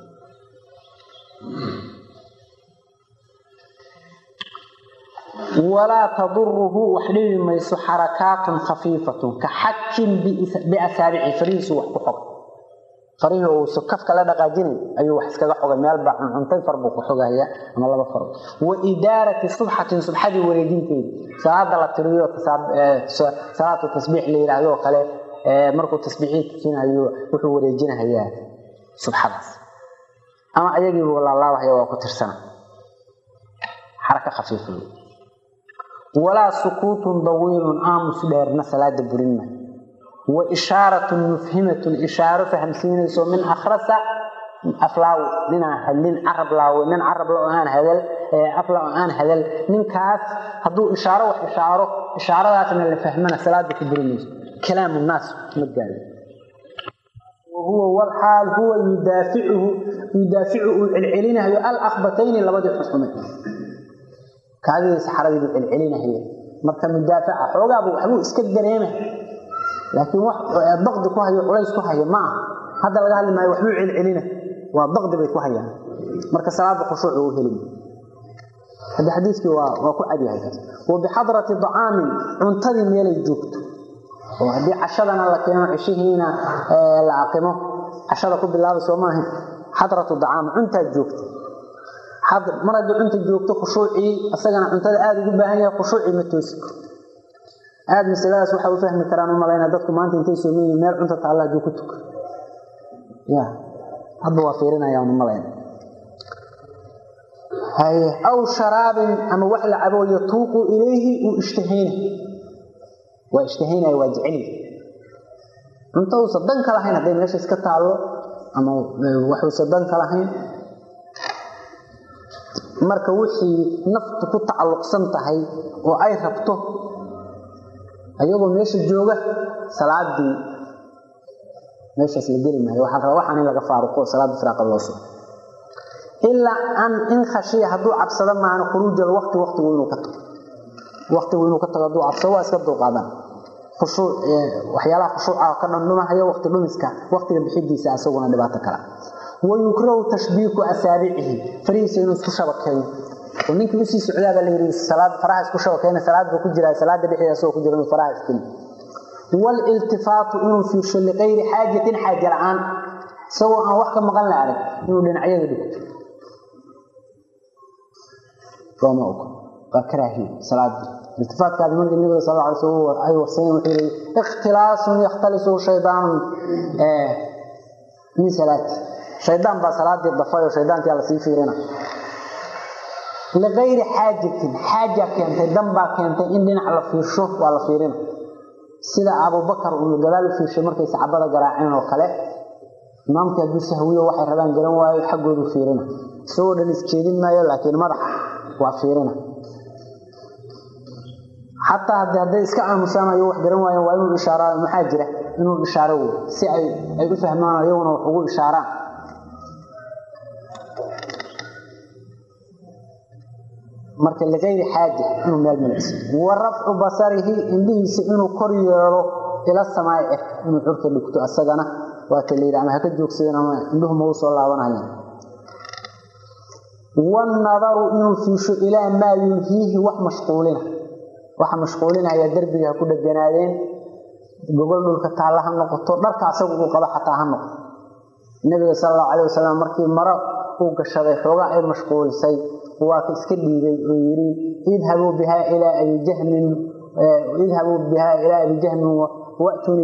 walaa taduruhu wax dhibi mayso xarakaatun khafiifatun ka xakin biasaabici farihiisu wax ku xog farihii uu kafka la dhaqaajinay ayuu wax iskaga xogay meelbaa cuncuntay far buu ku xogaya ama laba far wa idaarati subxatin subxadii wareejinteedi salaada la tiriyo salaatu tasbiix la yidhaahdo oo kale markuu tasbiixii tukinayo wuxuu wareejinahayaa subxadaas ama ayagiibu laalaabahaya waa ku tirsana xaraka khafiifa walaa sukuutun dawiilun aamus dheerna salaada burinma wa ishaaratun mufhimatun ishaaro fahamsiinayso min akhrasa aflaaw ninaan hadlin carab laawe nin carab la aan hadal afla oo aan hadal ninkaas hadduu ishaaro wax ishaaro ishaaradaasna la fahmana salaada ku burinayso كلام الناس مجال وهو والحال هو يدافعه يدافعه العلينة هي الأخبتين لبدي حكمه كهذه سحرة العلينة هي مركا مدافعة حوغا أبو حبو اسكت دريمه لكن الضغط كوهي وليس كوهي ما هذا اللي قال ما يوحبو العلينة والضغط بيت كوهي مركا صلاة خشوع وهلم hadda xadiiskii waa waa ku cad yahay wa bixadrati dacaamin cuntadii meelay joogto oo haddii cashadana la keeno cishihiina la aqimo cashada ku bilaaba soo maaha xadratu dacaam cuntaad joogta mar haddii cunta joogto khushuucii isagana cuntada aada ugu baahan yahay khushuucii ma toosi karo aada masaladaas waxaa u fahmi karaan u malayna dadku maanta intay sooman yihiin meel cunta taalla hadduu ku tuka ya hadda waa fiirinayaan u malayna haye aw sharaabin ama wax la cabo yatuuqu ilayhi uu ishtahayna waa ishtahaynaya waa jeceli cunto uusa dan ka lahayn hadday meesha iska taallo ama waxuusa dan ka lahayn marka wixii naftu ku tacalluqsan tahay oo ay rabto ayagoo meesha jooga salaadii meeshaas la geli maayo waxaa raba waxaan in laga faaruqo salaada firaaqa loo soo ilaa an in khashiya hadduu cabsado maana khuruuja alwaqti waqtigu inuu ka tago waqtigu inuu ka tago hadduu cabsado waa iska dulqaadan khushuuc waxyaalaha khushuuca ka dhandhumahayo waqti dhumiska waqtiga bixidiisa asaguna dhibaato kale wayukrahu tashbiiku asaabicihi farihiisa inuu isku shabakeeyo oo ninkii usii socdaabaa la yidhi salaad faraha isku shabakeena salaad buu ku jiraa salaada dhexdeeda asagoo ku jira inuu faraha iskini waaliltifaatu inuu fiirsho liqayri xaajatin xaaja la-aan isagoo aan wax ka maqan la arag inuu dhinacyada dhigto looma ogo waa karaahiye salaadii iltifaatkaadi markii nabiga sal alay slam ay wasayeen wuxuu yihi ikhtilaasun yakhtalisu shaydaanun min salaati shaydaan baa salaadii dafay oo shaydaankia lasii fiirina liqayri xaajatin xaaja keentay dan baa keentay in dhinac la fiirsho waa la fiirina sida abubakar uu gadaal u fiirshay markay saxaabada garaaceen oo kale imaamkii hadduu sahwiyo waxay rabaan garan waayo xaggoodu fiirina isagoo dhan isjeedin maayo laakiin madaxa waa fiirina xataa hadi hadday iska aamusaan ayo wax garan waayeen waa inuu ishaaraayo maxaa jira inuu ishaaro wey si ay ay u fahmaan iyaguna wax ugu ishaaraan marka ligayri xaaja inuu meel milicso wa rafcu basarihi indhihiisa inuu kor yeelo ila samaai eh inuu curka dhigto asagana waata la yidhi ama haka joogsadeen ama indhuhu ma u soo laabanayaan wanadaru inuu fiisho ilaa maa yulhiihi wax mashquulina waxa mashquulinaya derbiga ha ku dheganaadeen gogol dhulka taalla ha noqoto dharka asagu uu qabo xataa ha noqoto nabiga sal allahu calay wasalam markii maro uu gashaday xoogaa ay mashquulisay waa ka iska dhiibay oo yidhi idhabuu bihaa ilaa abi jahmin idhabuu bihaa ilaa abi jahmin wa'tuunii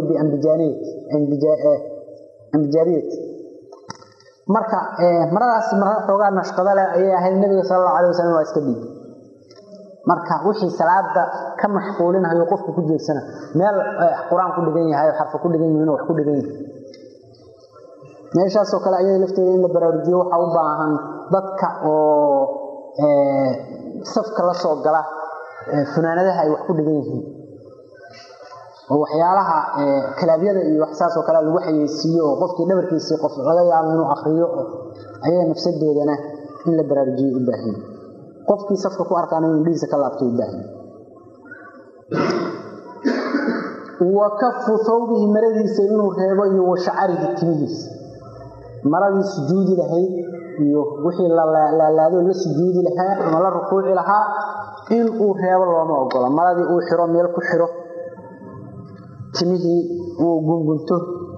biambijaaniyati marka maradaas mara xoogaa nashqada leh ayay ahayd nabiga sal allahu alay wasalam waa iska dhiibay marka wixii salaada ka mashquulinayo qofku ku jeedsana meel qur-aan ku dhigan yahay xarfa ku dhigan yihiin wax ku dhigan yihin meeshaasoo kale ayada lafteeda in la baraarujiyo waxaa u baahan dadka oo safka la soo gala funaanadaha ay wax ku dhigan yihiin oo waxyaalaha kalaabyada iyo wax saasoo kale lagu xayeysiiyo oo qofkii dhabarkiisii qof laga yaabo inuu akriyo ayaga nafsadoodana in la baraarujiyo u baahan qofkii safka ku arkaan inuu indhihiisa ka laabto u baahan wa kafu thawbihi maradiisa inuu reebo iyo wa shacarihi timihiisa maradii sujuudi lahayd iyo wixii laalaado la sujuudi lahaa ama la rukuuci lahaa in uu reebo looma ogola maradii uu xiro meel ku xiro timihii uu gungunto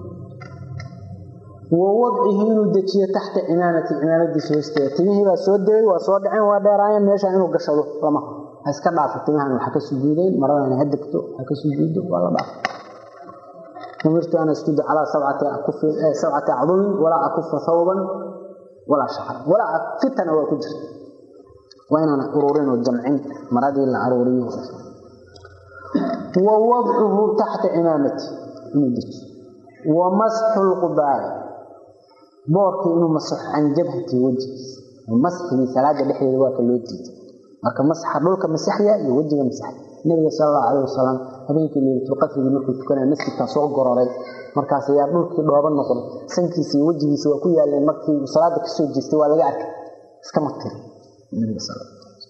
wa wadcihi inuu dejiyo taxta cimaamati cimaamadiisa hoosteeda timihii baa soo degay waa soo dhaceen waa dheeraayeen meesha inuu gashado lama ha iska dhaafo timahan waxa ka sujuudeen maradan ha degto ha ka sujuudo waa la dhaafo umirtu an asjuda calaa sabcati acdumin walaa akufa thawban walaa shacra walaa fitana waa ku jirta waa inaan ururin oo jamcin maradii la aruuriyo wa wadcuhu taxta cimaamati inuu dejiyo wa masxu lqubaari boorkii inuu masaxo can jabhati wejigiisa masxigii salaada dhexdeeda waa ka loo diiday marka masaxa dhulka masaxya iyo wejiga masaxya nabiga sal allahu calayh wasalam habeenkii leylatulqadrigii markuu tukanaya masjidkaa soo gororay markaas ayaa dhulkii dhooba noqday sankiisa iyo wejigiisa waa ku yaaleen markii uu salaada kasoo jeestay waa laga arkay iska matiri nabiga sal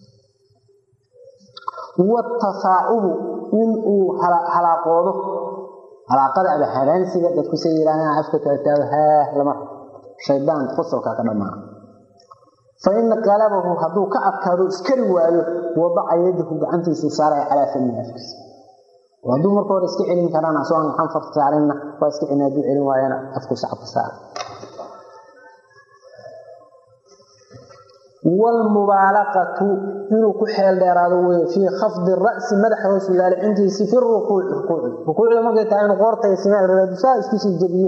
watasaacubu in uu halaaqoodo halaaqada ama haraansiga dadku say yidhahdaan afka kala taago haah lama shaydaan qosolkaa ka dhammaana fa in qalabahu hadduu ka adkaado iskari waayo wadaca yadahu gacantiisu saaraya calaa famihi afkiisa hadduu marka hore iska celin karana soo aan xanfarta saarinna waa iska celin hadduu celin waayana afku sacabka saara wlmubaalaqatu inuu ku xeel dheeraado wey fii khafdi ra'si madaxa hoos laalicintiisi fi rukuuci rukuuci rukuucda markay tahay inuu qoortay saa iskusii jebiyo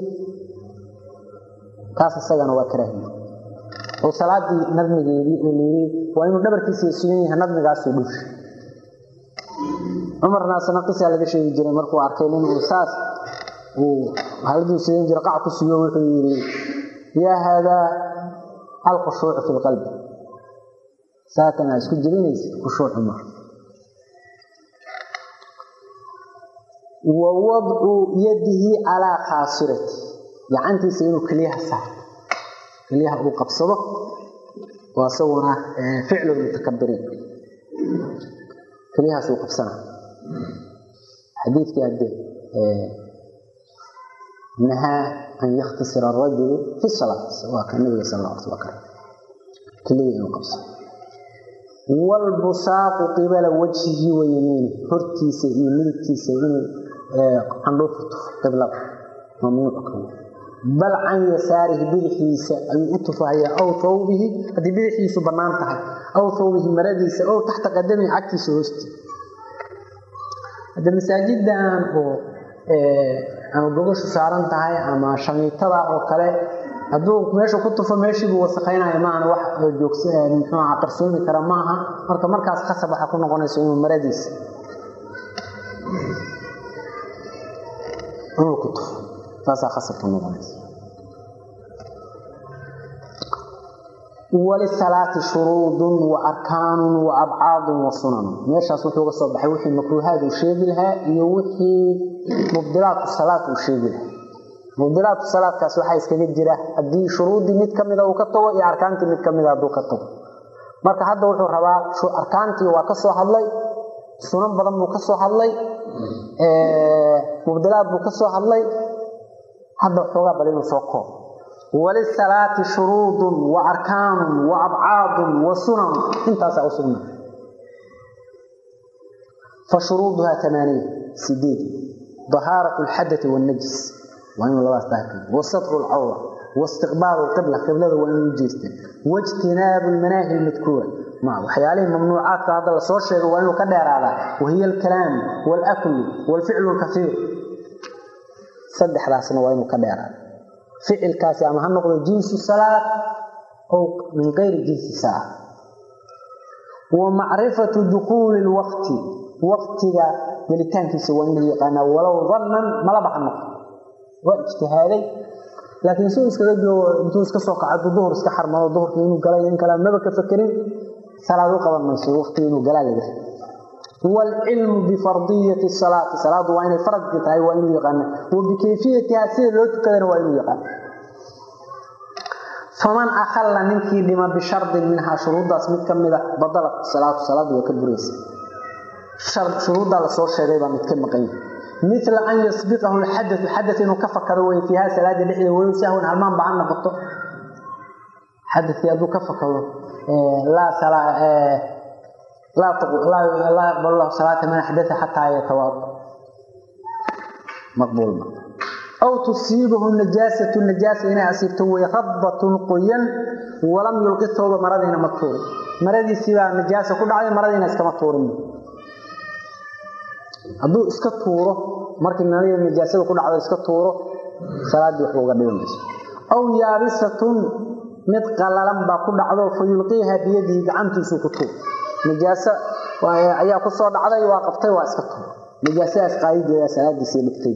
kaas isagana waa karaahiye oo salaadii nadmigeedii oo layiri waa inuu dhabarkiisa sugan yahay nadmigaasuu dhuusha cumarna asna qisaa laga sheegi jiray markuu arkay nin uu saas uu haladuu sugan jira qac ku sugo wuxuu yidhi yaa haadaa alkhushuucu fi lqalbi saatan aa isku jebinaysa khushuucu mar wa wadcu yadihi calaa khaasirati gacantiisa inuu keliyaha saaro keliyaha uu qabsado oo isaguna ficlu mutakabiriin keliyahaas uu qabsana xadiidkii hadde nahaa an yakhtasira arajulu fi salaat waa ka nabiga sal alla alay wakar keliya inuu qabsado walbusaaqu qibala wajhihi wa yamiini hortiisa iyo midigtiisa inuu candhuufu tufo qiblada mamnuuc ka bal can yasaarihi bidixiisa ayuu u tufahayaa aw thawbihi haddii bidixiisu bannaan tahay aw thawbihi maradiisa ow taxta qadamihi cagtiisa hoosti hadda masaajidan oo ama gogashu saaran tahay ama shamiitada oo kale hadduu meesha ku tufo meeshiibuu wasaqaynaya maahan wax joogsa muxuuaha qarsoomi kara ma aha marka markaas khasab waxaa ku noqonaysa inuu maradiisa inuu ku tufo taasaa khasab ku noqonaysa walisalaati shuruudun wa arkaanun wa abcaadun wa sunanun meeshaas wuxuu ga soo baxay wixii makruuhaad uu sheegi lahaa iyo wixii mubdilaatu salaad uu sheegi lahaa mubdilaatu salaadkaas waxaa iskaga jira haddii shuruuddii mid ka mida uu ka tago iyo arkaantii mid ka mida hadduu ka tago marka hadda wuxuu rabaa arkaantii waa ka soo hadlay sunan badan buu ka soo hadlay mubdilaad buu ka soo hadlay hadda xoogaa bal inuu soo koob walisalaati shuruudun wa arkaanun wa abcaadun wa sunan intaasaa u sugna fa shuruuduhaa amaaniya sideed dahaarat lxadai wannajis waa inuu labadaas daahir wasatru lcawra waistiqbaalu lqibla qiblada waa inuu jeesta waijtinaabu lmanaahi lmadkuura waxyaalihii mamnuucaadka hadda lasoo sheego waa inuu ka dheeraadaa wahiya alkalaam waalaklu waalficlu lkaiir saddexdaasna waa inuu ka dheeraada ficilkaasi ama ha noqdo jinsu salaad ow min kayri jinsi salaad wa macrifatu dukuuli lwaqti waqtiga gelitaankiisa waa inuu yaqaanaa walow dannan malaba ha noqdo waa ijtihaaday laakiin suu iskaga joogo intuu iska soo kaco aduu duhur iska xarmado duhurka inuu galay in kale maba ka fakerin salaad u qaban mayso waqtiga inuu galaa laga waalcilmu bifardiyati salaati salaadu waa inay faradki tahay waa inuu yaqaana wa bikayfiyatiha sida loo tukadana waa inuu yaqaana faman akhalla ninkii dhima bishardin minhaa shuruuddaas mid ka mida badalat salaatu salaadu waa ka buraysa shuruuddaa lasoo sheegay baa mid ka maqan yahay mila an yasbiqahu lxadau xada inuu ka fakado wey fiiha salaada dhexdeeda walow sahwan halmaan ba ha noqoto xadakii hadduu ka fakado laa yaqbal lahu salaata man axdaa xataa yatawaada maqbuulma aw tusiibahu najaasatu najaasa inay asiibto wey radbatun qoyan walam yulqi tooba maradiina ma tuurin maradiisiibaa najaasa ku dhacday maradiina iskama tuurin hadduu iska tuuro markii nalida najaasada ku dhacdo iska tuuro salaaddii waxba uga dhibi mayso aw yaabisatun mid qalalan baa ku dhacdo fa yulqiiha biyadihi gacantiisuu ku tuur najaaso ayaa ku soo dhacday waa qabtay waa iska tuur najaasadaas qaadideeda salaadiisii dhigtay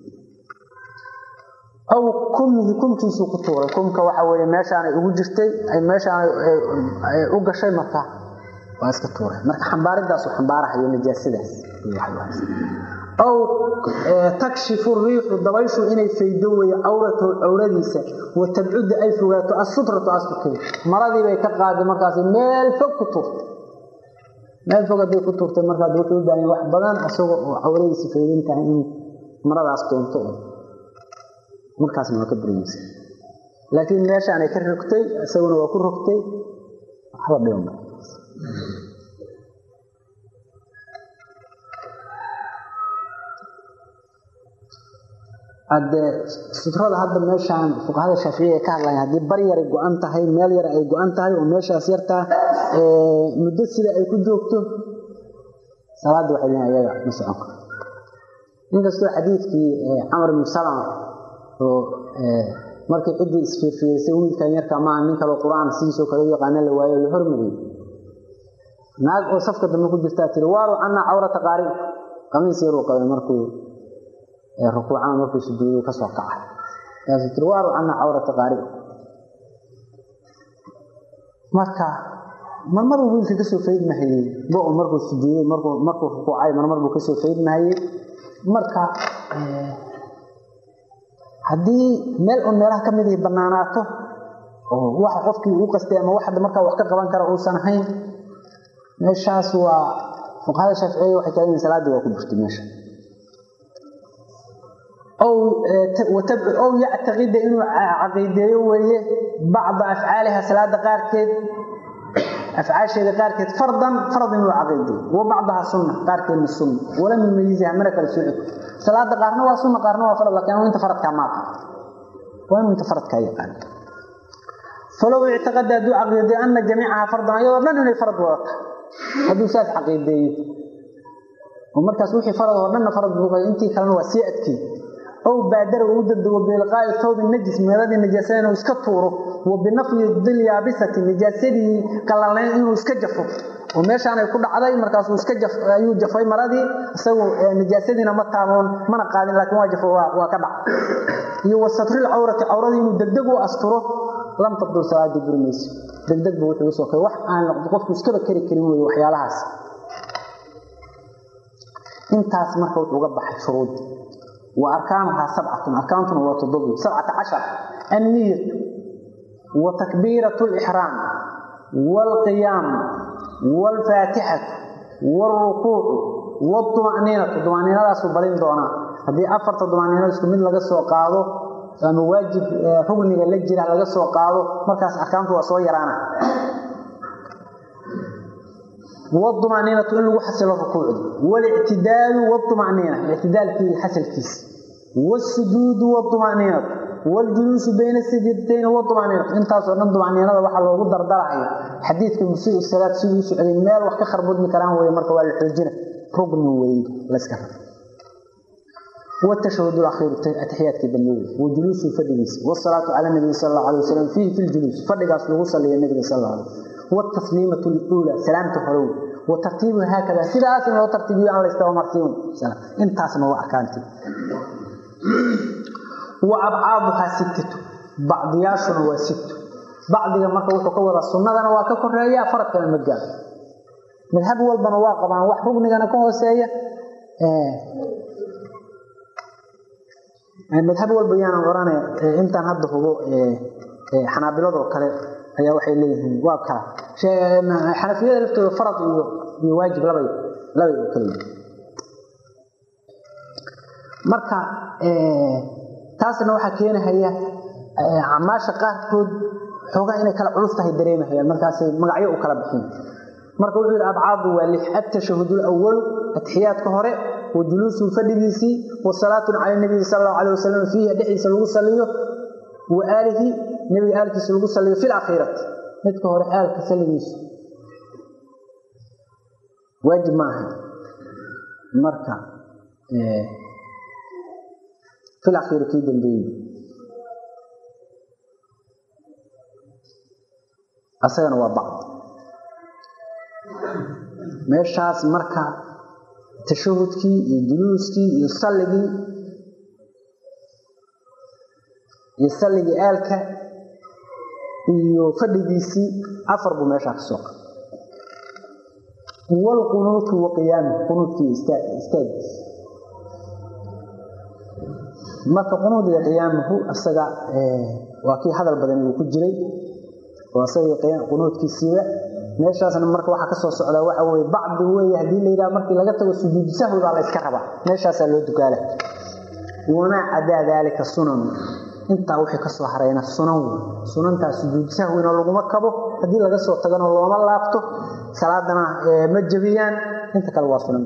aw kummihi kumkiisuu ku tuuray kumka waxa weye meeshaanay ugu jirtay meeshaanay u gashay marka waa iska tuuray marka xambaaridaasuu xambaarahayo najaasadaas aw takshifu riixu dabayshu inay faydo weye cawratahu cawradiisa wa tabcudda ay fogaato asutratu asturkeeda maradii bay ka qaaday markaas meel fog ku tuurtay meel fog hadday ku tuurtay markaas wuxuu u baahanya wax badan isaga oo cawradiisa faydan tahay inuu maradaas doonto markaasna waa ka buraysa laakiin meeshaanay ka rogtay isaguna waa ku rogtay waxba dhiban haddee sutrada hadda meeshaan fuqahada shaaficiya ay ka hadlayan haddii bar yaray go-an tahay meel yar ay go-an tahay oo meeshaas yartaa muddo sida ay ku joogto salaadda waxay leeyihin ayaga ma socon karo inkastoo xadiidkii camar ibnu salama oo markii ciddii isfiirfiidaysay wiilkan yarka maaha nin kaloo qur-aan sidiisoo kale u yaqaana la waayo la hormariyey naag oo safka dambe ku jirtaa tiri waaru cannaa cawrata qaari qamiis yaruu qabay markuu rukuucana markuu sujuuday kasoo kaca markaasuu tiri waaru cannaa cawrata qaari marka marmaruu wiilka kasoo faydmahayey go-o markuu sujuuday markuu markuu rukuucay marmar buu kasoo faydmahayey marka haddii meel un meelaha ka mid ihi banaanaato oo waxa qofkii uu qastay ama wax markaa wax ka qaban kara uusan ahayn meeshaas waa fuqahada shaaficiya waxay taagan salaadii waa ku jirtay meesha ow yactaqida inuu caqiideeyo weeye bacda afcaaliha salaada qaarkeed afcaasheeda qaarkeed fardan farad inuu caqiideeyo wa bacdaha sunna qaarkeedna sunna walam yumayiziha mana kala sooci salaada qaarna waa sunna qaarna waa farad laakiin inta faradkaa maaqa waa inuu inta faradkaa yaqaan falow ictiqada hadduu caqiideeyo ana jamiicaha fardan ayadoo dhan inay farad wadata hadduu saas caqiideeyo oo markaas wixii farad oo dhanna farad buu intii kalena waa sii adkii ow baadara uu degdego biilqaa'i thawbi najis meeladii najaasada inuu iska tuuro wa binafyi dilyaabisati najaasadii qalalnayn inuu iska jafo oo meeshaanay ku dhacday markaasuu iska jaf ayuu jafay maradii isagu najaasadiina ma taaboon mana qaadin laakiin waa jafo waa ka dhac iyo wa satril cawrati cawradii inuu degdeg u asturo lam tabdul salaadii buri mayso degdeg buu wuxuu usoo kay wax aan qofku iskaba kari karin weeye waxyaalahaas intaas marka wuxuu uga baxay shuruud وأركانها سبعة أركانتنا وتضبط سبعة عشر النية وتكبيرة الإحرام والقيام والفاتحة والركوع والطمأنينة الطمأنينة لا سبلين دونا هذه أفرت الطمأنينة سكمل لغا سو قادو أما واجب ركني la jira laga soo qaado markaas arkaantu waa soo yaraana والطمأنينة إن لو حصل الركوع والاعتدال والطمأنينة الاعتدال في حصل كيس والسجود والطمأنينة والجلوس بين السجدتين والطمأنينة انت صرنا الطمأنينة waxa loogu dardarayo xadiidka musii salaad sidoo socday meel wax ka kharbudmi karaan way marka waa la xoojina rugni way la iska rabo والتشهد الأخير التحيات كدموي وجلوس الفديس والصلاة على النبي صلى الله عليه وسلم فيه في الجلوس فدقاس لغو صلي النبي صلى الله عليه وسلم والتسليمة الأولى سلامة حلول وترتيبها هكذا سيدا آسم لو ترتيبها على الاستوى مرسيون سلام انت آسم هو أحكامتي وأبعادها ستة بعض ياشن وست بعض مركا وحو كورا السنة أنا واكا كوريا فرق كان المجال مذهب والبنا واقبا وح ربني أنا كوه سيئة مذهب والبيان وراني انتان هدف هو حنابلة وكالي ayaa waxay leeyihiin waa kala xanafiyada laftooda farad iyo iyo waajib labay labay oo kale marka taasna waxaa keenahaya camaasha qaarkood xoogaa inay kala culus tahay dareemahayaan markaasay magacyo u kala bixin marka wuxuu yidhi abcaadu waa lix atashahud alawalu atixiyaadka hore wa juluusu fadhigiisii wa salaatun cala nabiyi sala allahu alayh wasalam fiihi dhexdiisa lagu saliyo wa aalihi nabiga aalkiisa lagu saliyo fi lakhirati midka hore aalka saligiisa waajib ma ahay marka fi lakhiri kii dambeeyey asagana waa bacd meeshaas marka tashahudkii iyo juluuskii iyo salligii iyo salligii aalka iyo fadhigiisii afar buu meeshaa ka soo qaba walqunuutu wa qiyaami qunuudkii istaagiisa marka qunuud iyo qiyaamuhu isaga waa kii hadal badan uu ku jiray oo isaga qunuudkiisiiba meeshaasna marka waxaa ka soo socdaa waxa weye bacdi weeye haddii la yidhaha markii laga tago sujuud sahwi baa la yska rabaa meeshaasaa loo dukaala wamaa cadaa daalika sunan intaa wixii ka soo harayna sunan wey sunantaas sujuud sahwina laguma kabo haddii laga soo tagano looma laabto salaadana ma jebiyaan inta kale waa sunan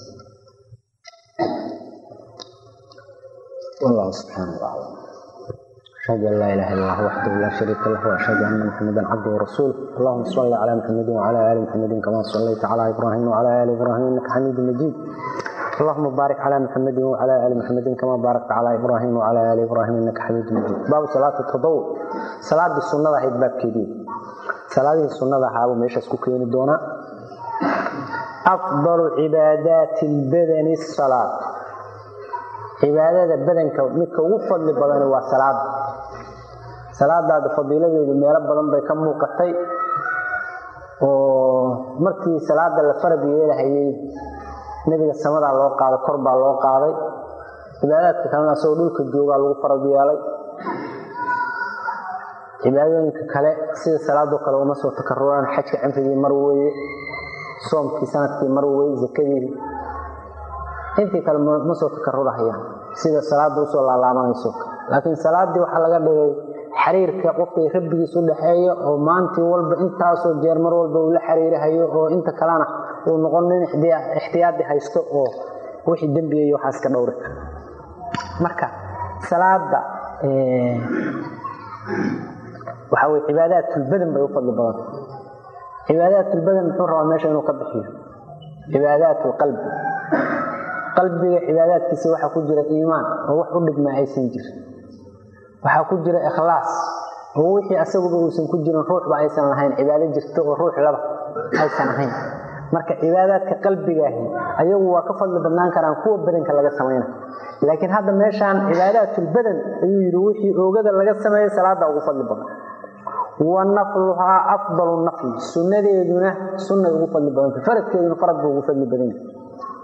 والله سبحانه وتعالى أشهد أن لا إله إلا الله وحده لا شريك له وأشهد أن محمدا عبده ورسوله اللهم صل على محمد وعلى آل محمد كما صليت على إبراهيم وعلى آل إبراهيم إنك حميد مجيد اللهم بارك على محمد وعلى آل محمد كما باركت على إبراهيم وعلى آل إبراهيم إنك حميد مجيد باب صلاة التضوع صلاة السنة هي باب كبير صلاة السنة هذا مش اسكوكين دونا أفضل عبادات البدن الصلاة cibaadada badanka midka ugu fadli badani waa salaada salaadaada fadiiladeedu meelo badan bay ka muuqatay oo markii salaada la farad yeelahayay nebiga samadaa loo qaaday kor baa loo qaaday cibaadaadka kalena asagoo dhulka joogaa lagu farad yeelay cibaadooyinka kale sida salaadoo kale uma soo takaruraan xajka cimrigii mar weeye soomkii sanadkii mar weeye zakadii intii kale ma soo takarurahayaan sida salaada usoo laalaabanayso laakiin salaadii waxaa laga dhigay xiriirka qofkay rabbigiis u dhexeeya oo maantii walba intaasoo jeer mar walba uu la xiriirahayo oo inta kalena uu noqon nin ixtiyaadi haysto oo wixii dembiga iyo waxaas ka dhowri kara marka salaada waxaa weye cibaadaatulbadan bay u fadli badan cibaadaatulbadan muxuu rabaa meesha inuu ka bixiyo cibaadaatulqalbi qalbiga cibaadaadkiisa waxaa ku jira iimaan oo wax u dhigmaa aysan jirin waxaa ku jira ikhlaas oo wixii asaguba uusan ku jirin ruuxba aysan lahayn cibaado jirta oo ruux laba aysan ahayn marka cibaadaadka qalbigaahi ayagu waa ka fadli badnaan karaan kuwa badanka laga samayna laakiin hadda meeshaan cibaadaatulbadan ayuu yidhi wixii oogada laga sameeya salaada ugu fadli badan wa nafluhaa afdalu nafli sunnadeeduna sunnay ugu fadli badanta faradkeeduna farad buu ugu fadli badan yahay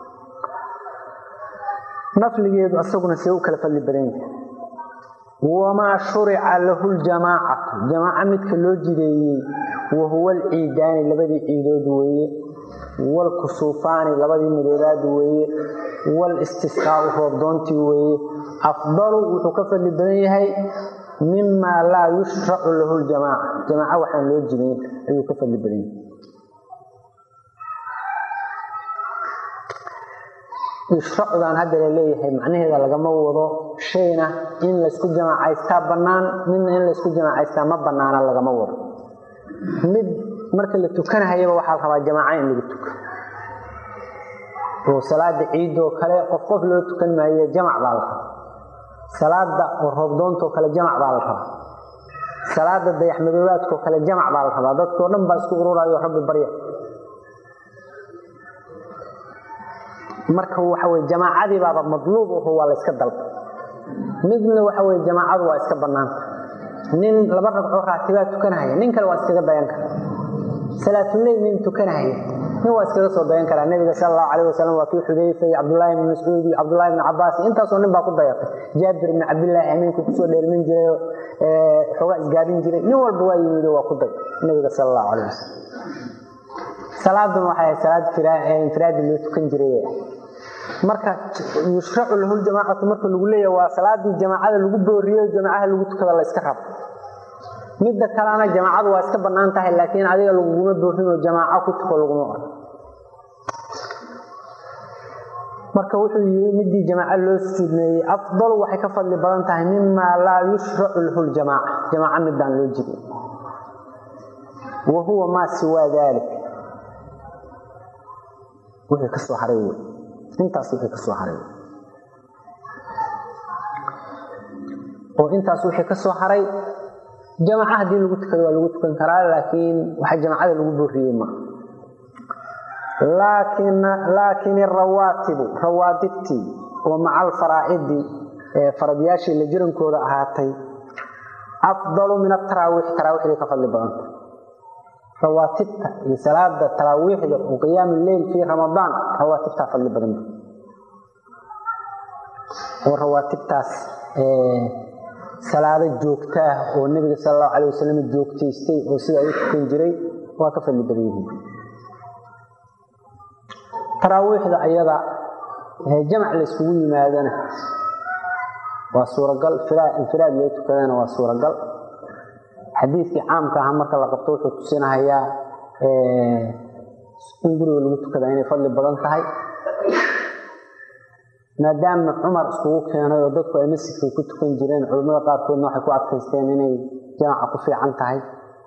nafligeedu asaguna see u kala fadli badan yahay wamaa shurica lahu ljamaacatu jamaaco midka loo jideeyey wahuwa alciidaani labadii ciidood weeye waalkusuufaani labadii midoobaad weeye walistisqaau roobdoontii weeye afdalu wuxuu ka fadli badan yahay mimaa laa yushracu lahu ljamaaca jamaaco waxaan loo jidayn ayuu ka fadli badan yahay yushracudan hadda la leeyahay macnaheeda lagama wado shayna in laysku jamaacaystaa bannaan midna in laysku jamaacaystaa ma bannaana lagama wado mid marka la tukanahayaba waxaa la rabaa jamaaca in lagu tuka oo salaada ciidoo kale qof qof loo tukan maayo jamac baa la rabaa salaada oo roobdoontoo kale jamac baa la rabaa salaada dayaxmadoobaadkoo kale jamac baa la rabaa dadkoo dhan baa isku ururayo rabbi barya marka waxa weye jamaacadii baaba madluub aho waa la yska dalba midna waxa weye jamaacadu waa iska bannaanta nin laba ragcoo raatibaa tukanahaya nin kale waa iskaga dayan kara salaatuleyl nin tukanahaya nin waa iskaga soo dayan karaa nebiga sal allahu calayh wasalam waa kii xudayfa iyo cabdullaahi ibni mascuud iyo cabdullahi ibni cabaas iyo intaasoo nin baa ku dayatay jaabir ibni cabdillaahi amiinku kusoo dheelmin jiray xoogaa isgaadhin jiray nin walba waa yimid waa ku day nebiga sal allahu calayh wasalam salaaduna waxay ahayd salaad infiraadi loo tukan jiray marka yushracu lahu ljamaacatu marka lagu leeyahay waa salaadii jamaacada lagu booriyo jamaacaha lagu tukada la iska rabo midda kalena jamaacadu waa iska bannaan tahay laakiin adiga laguguma boorinoo jamaaco ku tuko laguma oran marka wuxuu yii midii jamaaco loo sujuudmeeyey afdalu waxay ka fadli badan tahay mimaa laa yushracu lahu ljamaaca jamaaco midaan loo jirin wa huwa maa siwaa dalik wixii kasoo haray wey intaas wixii kasoo haray oo intaas wixii ka soo haray jamaca haddii lagu tukado waa lagu tukan karaa laakiin waxa jamacada lagu booriyey ma laakin arawaatibu rawaatibtii oo maca alfaraa'idi ee faradyaashii la jirankooda ahaatay afdalu min ataraawiix taraawiixday ka fadli badanta rawaatibta iyo salaada taraawiixda oo qiyaam leyl fii ramadaan rawaatibtaa fadli badan oo rawaatibtaas salaado joogta ah oo nebiga sal allahu calayh wasalam joogtaystay oo sidaa u tukan jiray waa ka fadli badan yihiin taraawiixda ayada jamac la yskugu yimaadana waa suuragal infiraad loo tukadana waa suuragal xadiidkii caamka aha marka la qabto wuxuu tusinahayaa in guriga lagu tukadaa inay fadli badan tahay maadaama cumar iskugu keenay oo dadku ay masjidka ku tukan jireen culimmada qaarkoodna waxay ku adkaysteen inay jamaca ku fiican tahay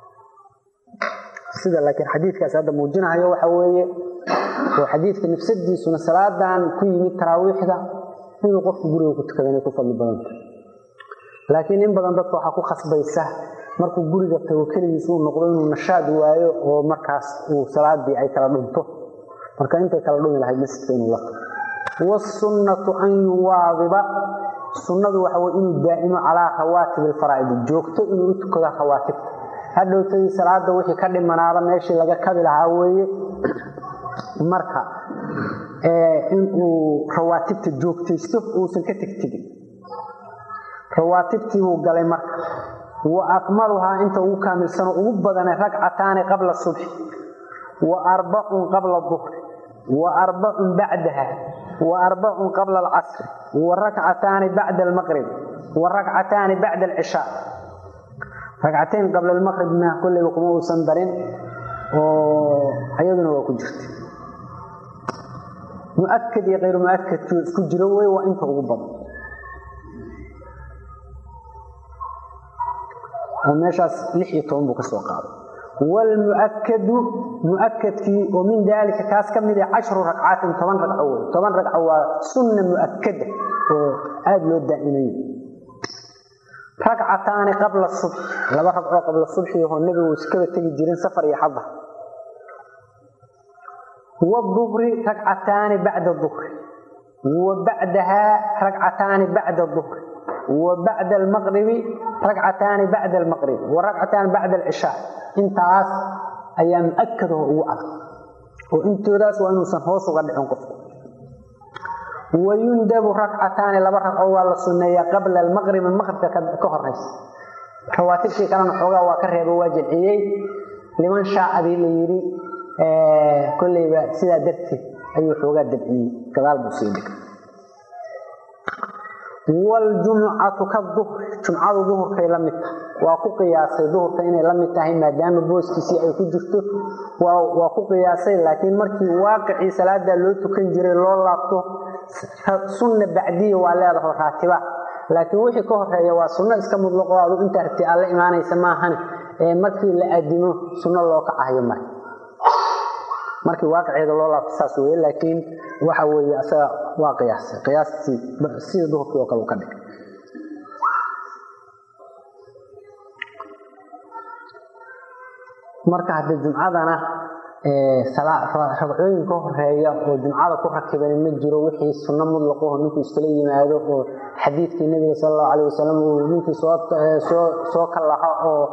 sida laakiin xadiidkaas hadda muujinahayo waxa weeye oo xadiidka nafsadiisuna salaadan ku yimid taraawiixda inuu qofku guriga ku tukada inay ku fadli badan tahay laakiin in badan dadka waxaa ku khasbaysa markuu guriga tago keligiis uu noqdo inuu nashaad waayo oo markaas uu salaadii ay kala dhunto marka intay kala dhumi lahayd masjidka inuu la tago wasunnatu an yuwaadiba sunnadu waxa weye inuu daa'imo calaa rawaatib alfaraa'idi joogto inuu u tukado rawaatibta hadhowtadii salaada wixii ka dhimanaada meeshii laga kabi lahaa weeye marka inuu rawaatibta joogtaysto uusan ka tegtegin rawaatibtii buu galay marka wa akmaluhaa inta ugu kaamilsano ugu badane ragcataani qabla subxi wa arbacun qabla duhri wa arbacun bacdaha wa arbacun qabla alcasri wa rakcataani bacda almaqrib wa rakcataani bacda alcishaa ragcatayn qabla almaqribna kolleyba kuma uusan darin oo ayaduna waa ku jirta muakad iyo kayru muakadku isku jiro wey waa inta ugu badan oo meeshaas lix iyo toban buu ka soo qaaday wlmuakadu muakadkii oo min daalika kaas ka mid ah cashru ragcaatin toban ragco wey toban ragco waa sunna muakada oo aada loo daa'imayo ragcataani qabla subx laba ragcoo qabla subxi oo nebigu iskaba tegi jirin safar iyo xadar wduhri ragcataani bacda duhri wa bacdahaa ragcataani bacda duhri wa bacda almaqribi ragcataani bacda almaqrib wa ragcataani bacda alcishaa intaas ayaa muakadaho ugu adag oo intoodaas waa inuusan hoos uga dhicin qofku wayundabu ragcataani laba ragco waa la sunneeyaa qabla almaqribi maqribka ka horaysa rawaatibtii kalena xoogaa waa ka reebo waa jamciyey liman shaacadii la yidhi kolleyba sidaa darteed ayuu xoogaa dabciyey gadaal buu sii dhigay waljumucatu ka duhri jumcadu duhurkay la mid tahay waa ku qiyaasay duhurka inay la mid tahay maadaama booskiisii ay ku jirto waa ku qiyaasay laakiin markii waaqicii salaadaa loo tukan jiray loo laabto sunna bacdiya waa leedaho raatiba laakiin wixii ka horeeya waa sunno iska mudlaqo adu intaa rabti alla imaanaysa maahane ee markii la aadimo sunno loo kacayo mare markii waaqiceeda loo laabto saas weye laakiin waxa weeye asaga waa qiyaasay qiyaastii sida duhurkii oo kale u ka dhigay marka hadde jumcadana ragcooyin ka horeeya oo jumcada ku rakiban ma jiro wixii sunno mudlaqaho ninkuu iskala yimaado oo xadiidkii nebiga sal allahu alayh wasalam uu ninkii soo kallaha oo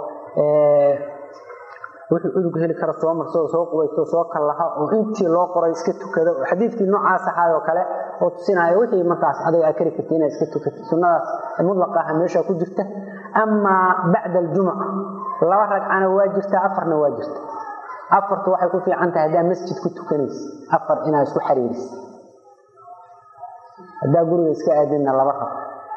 wuxuu udug heli kara soo marsado soo qubaysto soo kallaha oo intii loo qoray iska tukada oo xadiidkii noocaas ahaay oo kale oo tusinaya wixii markaas adiga aa kari karti inaad iska tukatid sunnadaas mudlaqa aha meesha ku jirta amaa bacda aljumuca laba ragcana waa jirta afarna waa jirta afartu waxay ku fiican tahay haddaa masjid ku tukanaysa afar inaad isku xariirisa haddaa guriga iska aadinna laba rag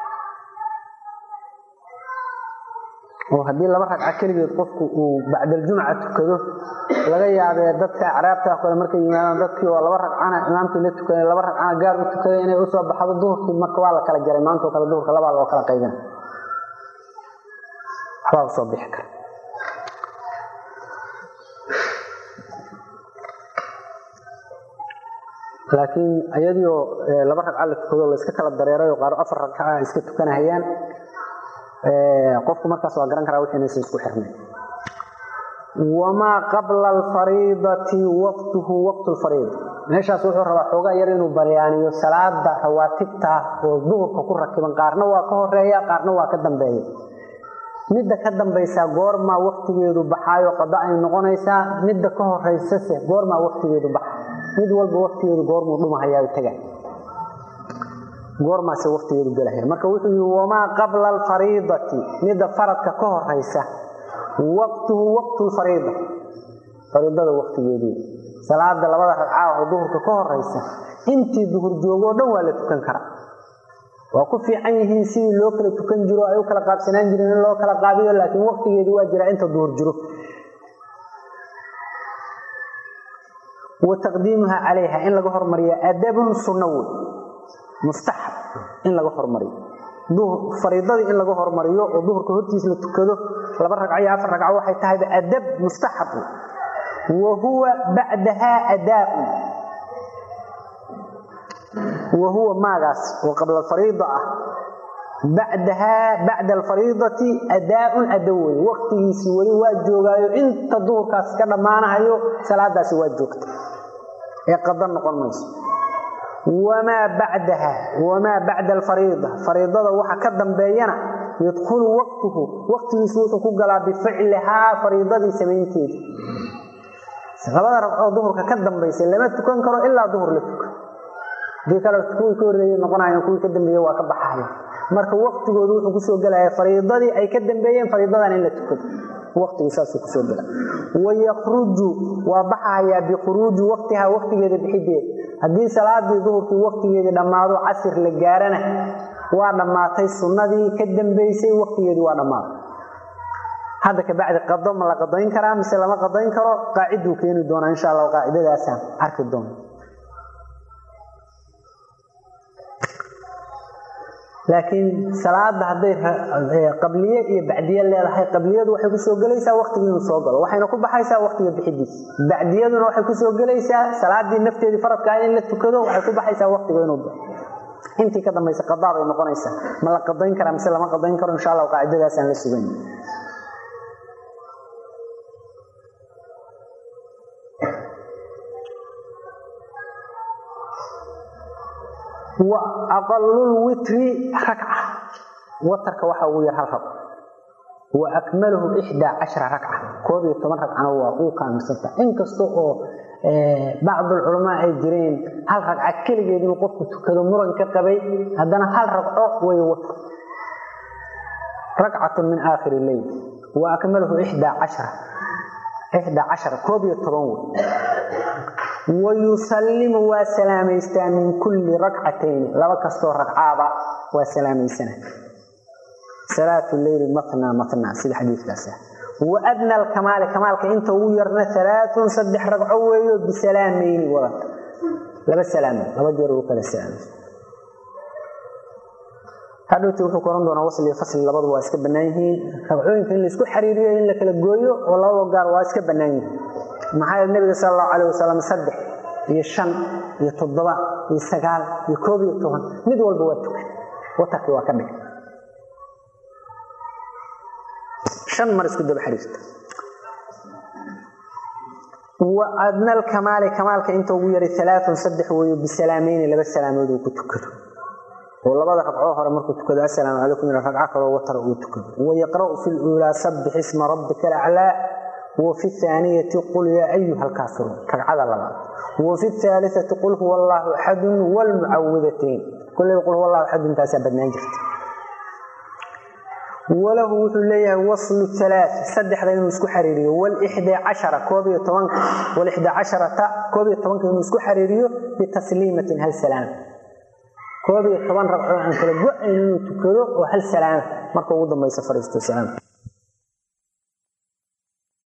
oo haddii laba ragca keligeed qofku uu bacdaljumca tukado laga yaabee dadka acraabta kale markay yimaadaan dadkii oo laba ragcana imaamkii la tukaday laba ragcana gaar u tukaday inay usoo baxdo duhurkii marka waa la kala jaray maantao kale duhurka labaa loo kala qaybina waxbaa usoo bixi kara laakiin iyadiioo laba ragca la tukado la iska kala dareerayo qaaro afar ragca iska tukanahayaan qofku markaas waa garan karaa wixiinaysa isku xirnay wamaa qabla alfariidati waqtuhu waqtu lfariida meeshaas wuxuu rabaa xoogaa yar inuu baryaaniyo salaada rawaatibta oo duhurka ku rakiban qaarna waa ka horeeya qaarna waa ka dambeeya midda ka dambaysaa goormaa waqtigeedu baxaayo qada ay noqonaysaa midda ka horeysase goormaa waqtigeedu baxa mid walba waqtigeedu goormuu dhumahayaa taga goormaase waqtigeedu gelahaya marka wuxuu yihi wamaa qabla alfariidati midda faradka ka horeysa waqtuhu waqtu lfariida fariidada waqtigeedii salaada labada ragcaa oo duhurka ka horeysa intii duhur joogoo dhan waa la tukan karaa waa ku fiican yihiin sidii loo kala tukan jiro ay u kala qaabsanaan jireen in loo kala qaabiyo laakiin waqtigeedii waa jiraa inta duhur jiro wa taqdiimuha calayha in laga hormariyo adabun sunno wey mustaxab in laga hormariyo fariidadii in laga hormariyo oo duhurka hortiis la tukado laba ragco iyo afar ragco waxay tahayba adab mustaxab wa huwa bacdahaa adaaun wa huwa maagaas oo qabla alfariida ah bacdahaa bacda alfariidati adaaun ado wey waqtigiisii weli waa joogaayo inta duhurkaas ka dhammaanahayo salaadaasi waa joogta ee qada noqon mayso wamaa bacdaha wamaa bacda alfariida fariidada waxa ka dambeeyana yadkhulu waqtuhu waqtigiisu wuxuu ku galaa bificlihaa fariidadii samaynteeda labada ragcoo duhurka ka dambaysa lama tukan karo ilaa duhur la tuka hadii kale kuwii ka horreeyey noqonayan kuwii ka dambeeye waa ka baxaya marka waqtigoodu wuxuu kusoo gelaya fariidadii ay ka dambeeyeen fariidadan in la tukado waqtigu saasuu kusoo gela wayakruju waa baxayaa bikhuruuji waqtihaa waqtigeeda bixideeda haddii salaadii duhurkii waqtigeedii dhammaado casir la gaarana waa dhammaatay sunnadii ka dambaysay waqtigeedii waa dhammaaday hadda kabacdi qado ma la qadayn karaa mise lama qadayn karo qaaciduu keeni doonaa insha allah qaacidadaasaan arki doona laakiin salaada hadday qabliye iyo bacdiye leedahay qabliyadu waxay kusoo gelaysaa waqtigii inuu soo galo waxayna ku baxaysaa waqtiga bixidiisa bacdiyaduna waxay kusoo gelaysaa salaadii nafteedii faradkaa in la tukado waxay ku baxaysaa waqtiga inuu baxo intii ka dambaysa qadaa bay noqonaysaa ma la qadayn karaa mise lama qadayn karo insha allah qaacidadaasaan la sugayn wa aqalulwitri rakca watarka waxa ugu yar hal rag wa akmaluhu ixdaa cashara ragca koob iyo toban ragcana waa uu kaamilsanta inkasta oo bacdulculamaa ay jireen hal ragca keligeed inuu qofku tukado muran ka qabay haddana hal ragco way watar ragcatun min aakhiri leyl wa akmaluhu ixdaa cashara ixdaa cashara koob iyo toban wey wayusallimu waa salaamaystaa min kulli rakcatayni laba kastoo ragcaaba waa salaamaysana salaatu leyli matna matna sida xadiidkaas wa adna alkamaali kamaalka inta ugu yarna alaaun saddex ragco weeyo bisalaamayni wadata laba salaamo laba jeer ugu kala salaamay hadhowti wuxuu ku oran doonaa wasl iyo fasli labaduba waa iska bannaan yihiin ragcooyinka in laisku xariiriyo in la kala gooyo oo labada gaar waa iska bannaan yihiin maxaa yeele nabiga sala allahu calayh wasalam saddex iyo shan iyo toddoba iyo sagaal iyo koob iyo toban mid walba waa tukan watarkii waa ka dhigay shan mar isku daba xariirta wa adna alkamaali kamaalka inta ugu yaray alaaun saddex weeyo bisalaamayni laba salaamood uu ku tukado oo labada ragcoo hore markuu tukado assalaamu calaykum ila ragco kaloo watar uu tukado wayaqra'u fi luulaa sabbix isma rabbika alaclaa وفي الثانية قل يا أيها الكافرون ركعة لبعض وفي الثالثة قل هو الله أحد والمعوذتين كل يقول هو الله أحد انت سببنا جرت وله ليه وصل الثلاث سدح ذين مسكو حريري والإحدى عشرة كوبي طوانك والإحدى عشرة كوبي طوانك مسكو حريري بتسليمة هل سلام كوبي طوان ربعو عن كل قوة إنه تكذو وهل سلام مركو وضم ما يسفر السلام